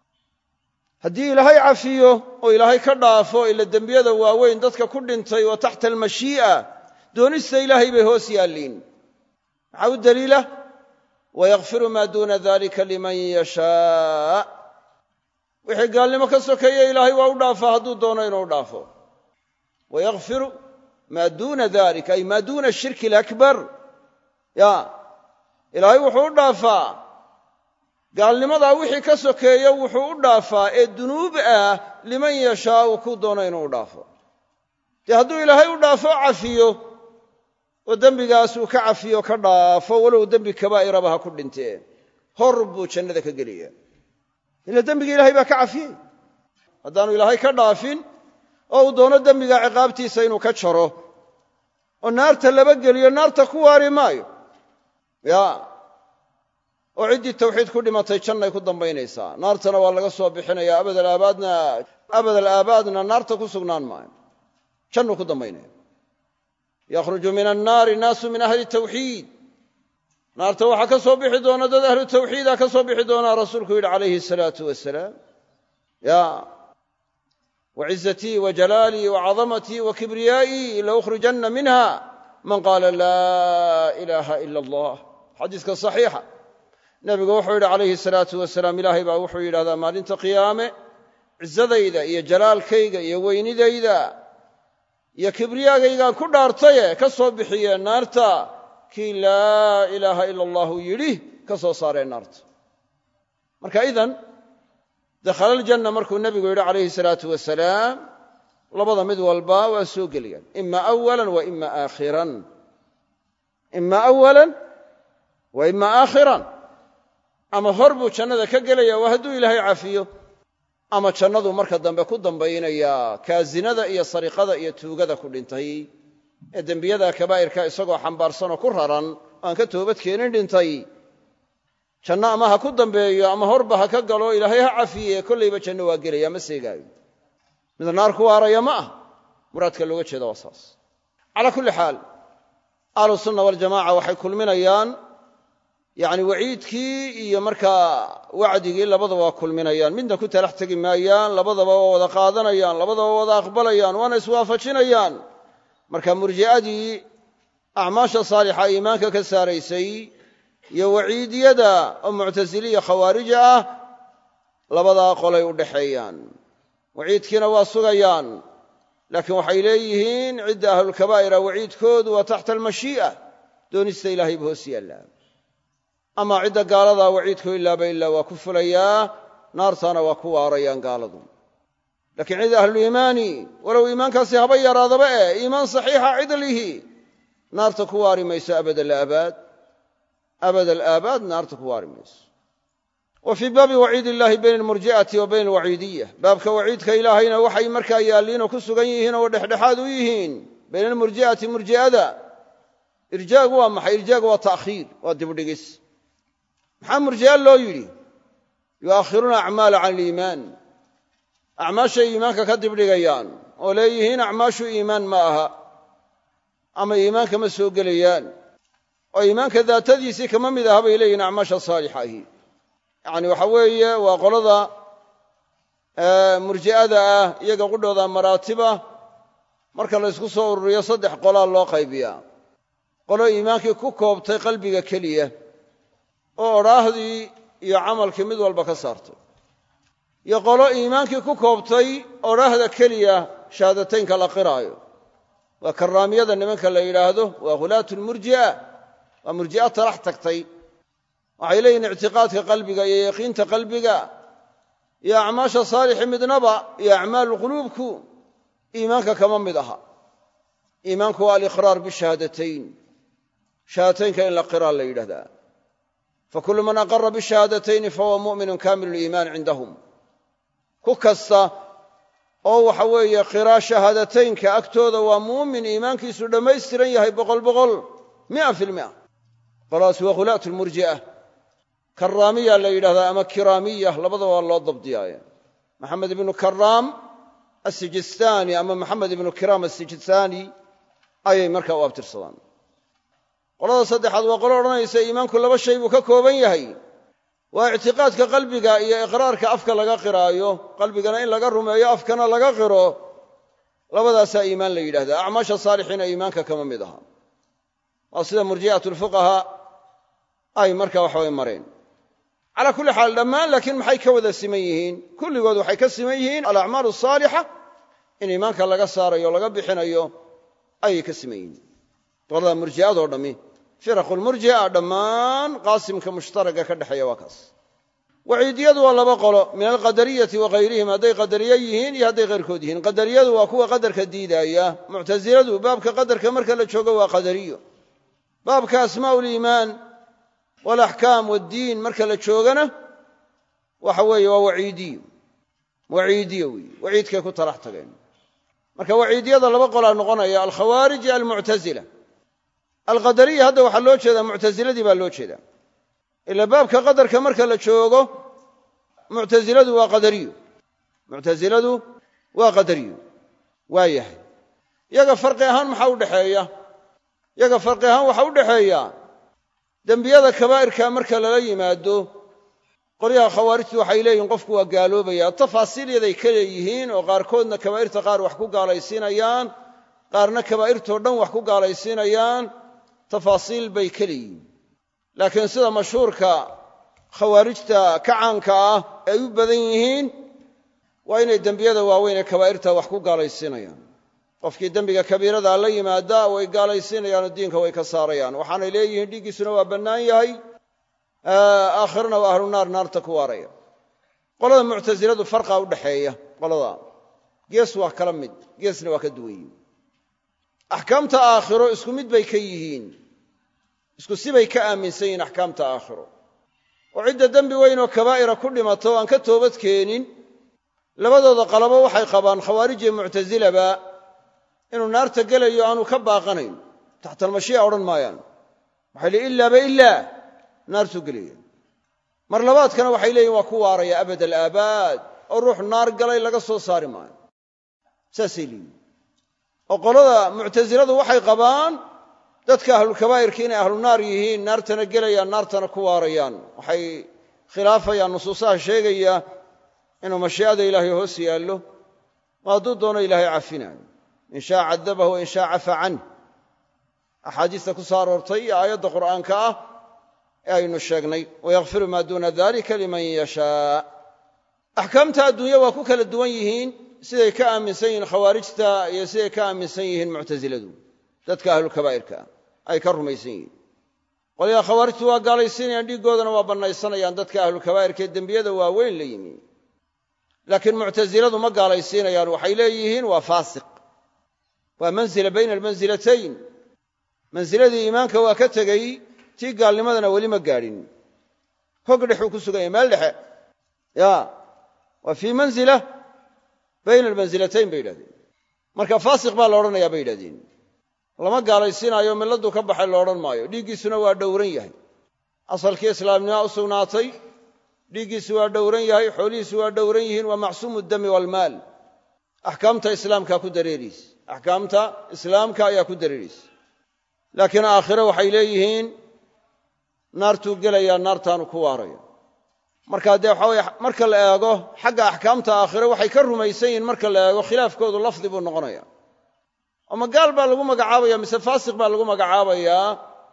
Speaker 1: haddii ilaahay cafiyo oo ilaahay ka dhaafo ila dembiyada waaweyn dadka ku dhintay oo taxta almashii'a doonista ilaahay bay hoos yaalliin maxaa u daliila wayakfiru maa duuna dalika liman yashaa wixii gaalnimo ka sokeeye ilaahay waa u dhaafaa hadduu doono inuu dhaafo wayakfiru maa duuna dalik ay maa duuna ashirki alakbar ya ilaahay wuxuu u dhaafaa gaalnimadaa wixii ka sokeeya wuxuu u dhaafaa ee dunuub ah liman yashaau kuu doono inuu u dhaafo dee hadduu ilaahay u dhaafo cafiyo oo dembigaas uu ka cafiyo ka dhaafo walow dembi kabaa'iraba ha ku dhintee hor buu jannada ka gelaya ila dembiga ilahay baa ka cafiyey haddaanu ilaahay ka dhaafin oo uu doono dembiga ciqaabtiisa inuu ka jaro oo naarta laba geliyo naarta ku waari maayo ya oo ciddii tawxiid ku dhimatay jannay ku dambaynaysaa naartana waa laga soo bixinaya abadalaabaadna abadal aabaadna naarta ku sugnaan maayo jannuu ku dambaynaya yakhruju min annaari naasu min ahli tawxiid naarta waxaa ka soo bixi doona dad ahlu tawxiida ka soo bixi doonaa rasuulku yidhi calayhi asalaatu wasalaam ya wacizatii wa jalaalii wa cadamatii wa kibriyaa'ii laukhrijanna minha man qaala laa ilaaha ila allah xadiiska saxiixa nebigu wuxuu yidhi calayhi salaatu wasalaam ilaahay baa wuxuu yidhahdaa maalinta qiyaame cizadayda iyo jalaalkayga iyo weynidayda iyo kibriyaagaygaan ku dhaartaye ka soo bixiyeen naarta kii laa ilaaha ila allahu yidhi ka soo saareen naarta marka idan dakhala aljanna markuu nebigu yidhi calayhi salaatu wasalaam labada mid walba waa soo gelayaan ima awalan wa ima aakhiran ima awalan wa ima aakhiran ama hor buu jannada ka gelaya waa hadduu ilaahay cafiyo ama jannadu marka dambe ku dambaynayaa kaasinada iyo sariqada iyo tuugada ku dhintay ee dembiyada kabaa'irka isagoo xambaarsanoo ku raran oo aan ka toobad keenin dhintay janno ama ha ku dambeeyo ama horba ha ka galo ilaahay ha cafiye kollayba janno waa gelaya ma seegaayo mid naar ku waaraya ma ah muraadka looga jeeda waa saas calaa kulli xaal ahlu sunna waljamaca waxay kulminayaan yacni waciidkii iyo markaa wacdigii labadaba waa kulminayaan midna ku talax tegi maayaan labadaba waa wada qaadanayaan labadaba waa wada aqbalayaan waana iswaafajinayaan marka murji'adii acmaasha saalixa iimaanka ka saaraysay iyo waciidiyada oo muctasiliya khawaarija ah labadaa qolay u dhaxeeyaan waciidkiina waa sugayaan laakiin waxay leeyihiin cidda ahlulkabaa'ira waciidkoodu waa taxta almashii'a doonista ilaahay ba hoos yaallaa ama cidda gaaladaa waciidku ilaaba ilaa waa ku fulayaa naartaana waa ku waarayaan gaaladu laakiin cidda ahluliimaani walow iimaankaasi haba yaraadaba eh iimaan saxiixa cidlihi naarta ku waari mayso abad alaabaad abad alaabaad naarta ku waari mayso wa fii baabi waciid illaahi bayna almurji'ati wa bayna alwaciidiya baabka waciidka ilaahayna waxay markaa yaalliinoo ku sugan yihiin oo dhexdhexaad u yihiin bayna almurji'ati murji'ada irjaagu waa maxay irjaagu waa ta'khiir waa dibdhigis maxaa murji'a loo yidhi yu'akhiruuna acmaala can aliimaan acmaashay iimaanka ka dibdhigayaan oo leeyihiin acmaashu iimaan ma aha ama iimaanka ma soo gelayaan oo iimaanka daatadiisii kama mid aha bay leeyihiin acmaasha saalixa ahi yacni waxa weeye waa qolada murji'ada ah iyaga qudhooda maraatiba marka la ysku soo ururiyo saddex qolaa loo qaybiyaa qolo iimaankii ku koobtay qalbiga keliya oo odhaahdii iyo camalkii mid walba ka saartay iyo qolo iimaankii ku koobtay odhaahda keliya shahaadateynka la qiraayo waa karaamiyada nimanka la yidhaahdo waa khulaatu lmurji'a waa murji'a talax tagtay waxay leeyihin ictiqaadka qalbiga iyo yaqiinta qalbiga iyo acmaasha saalixi midnaba iyo acmaalu quluubku iimaanka kama mid aha iimaanku waa aliqraar bishahaadatayn shahaadateynka in la qiraa la yidhahdaa fakulu man aqara bishahadatayni fahuwa mu'minun kamilu liimaan cindahum ku kasta oo waxa weeye qiraa shahaadateynka agtooda waa muumin iimaankiisu dhammaystiran yahay boqol boqol mia fi lmia qoladaas waa khulaatu lmurji'a karaamiya la yidhahdaa ama kiraamiya labadaba waa loo dabdiyaaye maxamed ibnu karaam asijistaani ama maxamed ibnu kiraam asijistaani ayay markaa u abtirsadaan qolada saddexaad waa qolo odhanaysa iimaanku laba shay buu ka kooban yahay waa ictiqaadka qalbiga iyo iqraarka afka laga qiraayo qalbigana in laga rumeeyo afkana laga qiro labadaasaa iimaan la yidhahdaa acmaasha saalixiina iimaanka kama mid aha waa sida murji'at lfuqahaa ay marka waxaway mareen calaa kulli xaal dhammaan laakiin maxay ka wada siman yihiin kulligood waxay ka siman yihiin alacmaalu asaalixa in iimaanka laga saarayo o laga bixinayo ayay ka siman yihiin qolada murji'adoo dhammi firaqu lmurji'a dhammaan qaasimka mushtaraga ka dhexeeya waa kaas waciidiyadu waa laba qolo min alqadariyati wa hayrihim hadday qadariye yihiin iyo hadday hayrkood yihiin qadariyadu waa kuwa qadarka diidaaya muctasiladu baabka qadarka marka la joogo waa qadariyo baabka asmaa liimaan walaxkaam waddiin marka la joogana waxa weeye waa waciidiyo waciidiyo weeye waciidkay ku talax tageen marka waciidiyada laba qolaa noqonaya alkhawaarij iyo almuctasila alqadariya hadda waxaa loo jeedaa muctasiladii baa loo jeedaa ila baabka qadarka marka la joogo muctasiladu waa qadariyo muctasiladu waa qadariyo waa yahay yaga farqi ahaan maxaa u dhexeeya yaga farqi ahaan waxaa u dhexeeya dembiyada kabaa'irka marka lala yimaado qolyaha khawaarijtu waxay leeyihin qofku waa gaaloobaya tafaasiil yaday ka leeyihiin oo qaarkoodna kabaa'irta qaar wax ku gaalaysiinayaan qaarna kabaa'irtoo dhan wax ku gaalaysiinayaan tafaasiil bay ka leeyihiin laakiin sida mashhuurka khawaarijta ka caanka ah ay u badan yihiin waa inay dembiyada waaweyn ee kabaa'irta wax ku gaalaysiinayaan qofkii dembiga kabiirada la yimaada way gaalaysiinayaanoo diinka way ka saarayaan waxaanay leeyihiin dhiiggiisuna waa bannaan yahay aakhirana waa ahlu naar naarta ku waaraya qolada muctasiladu farqa u dhaxeeya qolada gees waa kala mid geesna waa ka duwan yihin axkaamta aakhiro isku mid bay ka yihiin isku sibay ka aaminsan yihiin axkaamta aakhiro oo cidda dembi weyn oo kabaa'ira ku dhimato o aan ka toobad keenin labadooda qalabo waxay qabaan khawaarij iyo muctasilaba inuu naarta gelayo aanu ka baaqanayn taxta almashii'a odhan maayaan waxay leeyiin ilaaba ilaa naartuu gelaya mar labaadkana waxay leeyihin waa ku waaraya abad alaabaad oo ruux naar galay laga soo saari maayo saasay leeyihin oo qolada muctasiladu waxay qabaan dadka ahlulkabaa'irka inay ahlu naar yihiin naartana gelayaan naartana ku waarayaan waxay khilaafayaan nusuusaha sheegaya inuu mashii'ada ilaahay hoos yaallo ma hadduu doono ilaahay cafinaayo in shaa cadabahu wain shaa cafa canh axaadiista ku soo aroortay iyo aayadda qur'aanka ah ee aynu sheegnay wayakfiru maa duuna dalika liman yashaa axkaamta adduunya waa ku kala duwan yihiin siday ka aaminsan yihiin khawaarijta iyo siday ka aaminsan yihiin muctasiladu dadka ahlulkabaa'irka ay ka rumaysan yihiin qolyaha khawaarijtu waa gaalaysiinayaan dhiiggoodana waa bannaysanayaan dadka ahlulkabaa'irka ee dembiyada waaweyn la yimi laakiin muctasiladu ma gaalaysiinayaan waxay leeyihiin waa faasiq waa mansila bayna almansilatayn mansiladii iimaanka waa ka tegey tii gaalnimadana weli ma gaadhin hog dhexuu ku sugan yahay meel dhexe ya waa fii manzila bayna almansilatayn bay yidhahdeen marka faasiq baa la odhanayaa bay yidhahdeen lama gaalaysiinaayo milladuu ka baxay lo odhan maayo dhiiggiisuna waa dhowran yahay asalkii islaamnima u sugnaatay dhiiggiisu waa dhowran yahay xoolihiisu waa dhowran yihiin waa macsuumu dami waalmaal axkaamta islaamkaa ku dareeriisa axkaamta islaamka ayaa ku dareeraysa laakiin aakhire waxay leeyihiin naartuu gelayaa naartaanu ku waaraya marka dee waxa weye marka la eego xagga axkaamta aakhire waxay ka rumaysan yihiin marka la eego khilaafkoodu lafdi buu noqonaya ama gaal baa lagu magacaabaya mise faasiq baa lagu magacaabayaa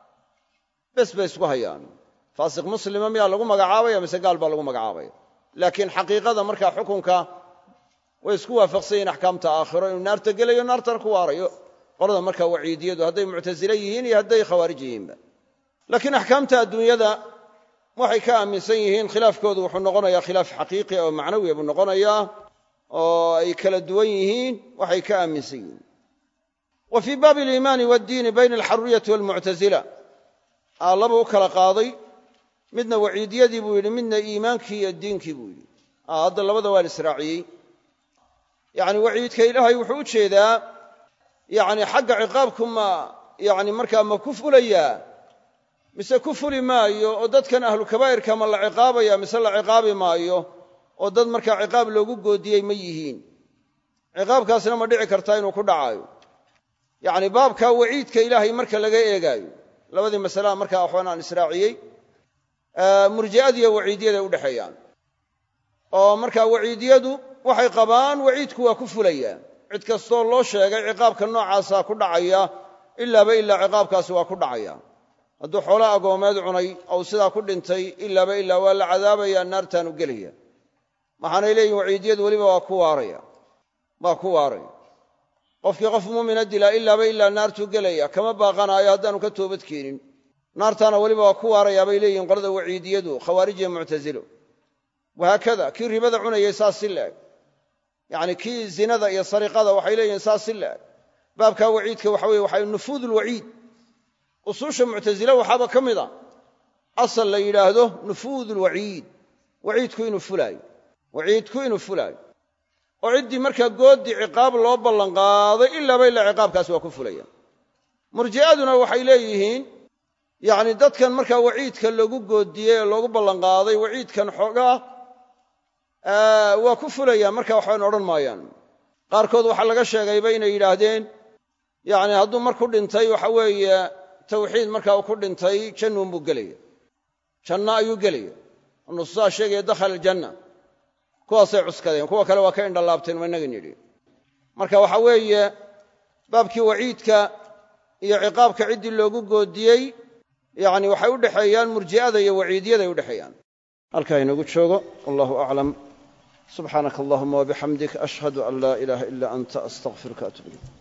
Speaker 1: bes bay isku hayaan faasiq muslima miyaa lagu magacaabaya mise gaal baa lagu magacaabaya laakiin xaqiiqada markaa xukunka way isku waafaqsan yihiin axkaamta aakhiro inuu naarta gelayo naartana ku waarayo qolada markaa waciidiyadu hadday muctasile yihiin iyo hadday khawaarij yihiinba laakiin axkaamta adduunyada waxay ka aaminsan yihiin khilaafkoodu wuxuu noqonayaa khilaaf xaqiiqi oo macnawiya buu noqonayaa oo ay kala duwan yihiin waxay ka aaminsan yihiin wa fii baabi aliimaani waaddiini bayna alxaruriyati waalmuctasila laba u kala qaaday midna waciidiyadii buu yidhi midna iimaankii iyo diinkii buu yidhi hadda labada waa la israaciyey yacni waciidka ilaahay wuxuu u jeedaa yacni xagga ciqaabku ma yacni markaa ma ku fulayaa mise ku fuli maayo oo dadkan ahlu kabaa'irka ma la ciqaabaya mise la ciqaabi maayo oo dad markaa ciqaab loogu goodiyey ma yihiin ciqaabkaasna ma dhici kartaa inuu ku dhacaayo yacni baabkaa waciidka ilaahay marka laga eegaayo labadii masalaa markaa waxbaan aan israaciyey murji'adiiyo waciidiyaday u dhexeeyaan oo markaa waciidiyadu waxay qabaan waciidku waa ku fulayaa cid kastoo loo sheegay ciqaabka noocaasaa ku dhacaya ilaaba ilaa ciqaabkaasi waa ku dhacaya hadduu xoolo agoomeed cunay ou sidaa ku dhintay ilaaba ilaa waa la cadaabaya naartaanu gelaya maxaanay leeyihin waciidiyadu weliba waa ku waaraya waa ku waaraya qofkii qof muumina dilaa ilaaba ilaa naartuu gelaya kama baaqanaayo haddaanu ka toobad keenin naartaana weliba waa ku waarayaa bay leeyihin qolada waciidiyadu khawaarij iyo muctasilo wahaakada kii ribada cunayay saas si laeg yacni kii zinada iyo sariqada waxay leeyihiin saas si laeg baabkaa waciidka waxa weye waxa nufuud ulwaciid usuusha muctasile waxaaba ka mid a asal la yidhaahdo nufuud ulwaciid waciidku inuu fulaayo waciidku inuu fulaayo oo ciddii markaa goodii ciqaab loo ballanqaaday ilaaba ilaa ciqaabkaasi waa ku fulaya murji'aduna waxay leeyihiin yacni dadkan markaa waciidka lagu goodiyey ee loogu ballanqaaday waciidkan xoogaa waa ku fulaya marka waxban odhan maayaan qaarkood waxaa laga sheegayba inay yidhaahdeen yacni hadduu mar ku dhintay waxa weeye tawxiid markaa uu ku dhintay jannuun buu gelaya janno ayuu gelaya nusuusaa sheegaya dakhala aljanna kuwaasay cuskadeen kuwa kale waa ka indhalaabteen waa inagan yidhi marka waxa weeye baabkii waciidka iyo ciqaabka ciddii loogu goodiyey yacni waxay u dhexeeyaan murji'ada iyo waciidiyaday u dhexeeyaan halkaa inagu joogo wallahu aclam subxaanaka allahuma wabixamdik ashhadu an laa ilaaha ila anta astaqfiruka atub ilayk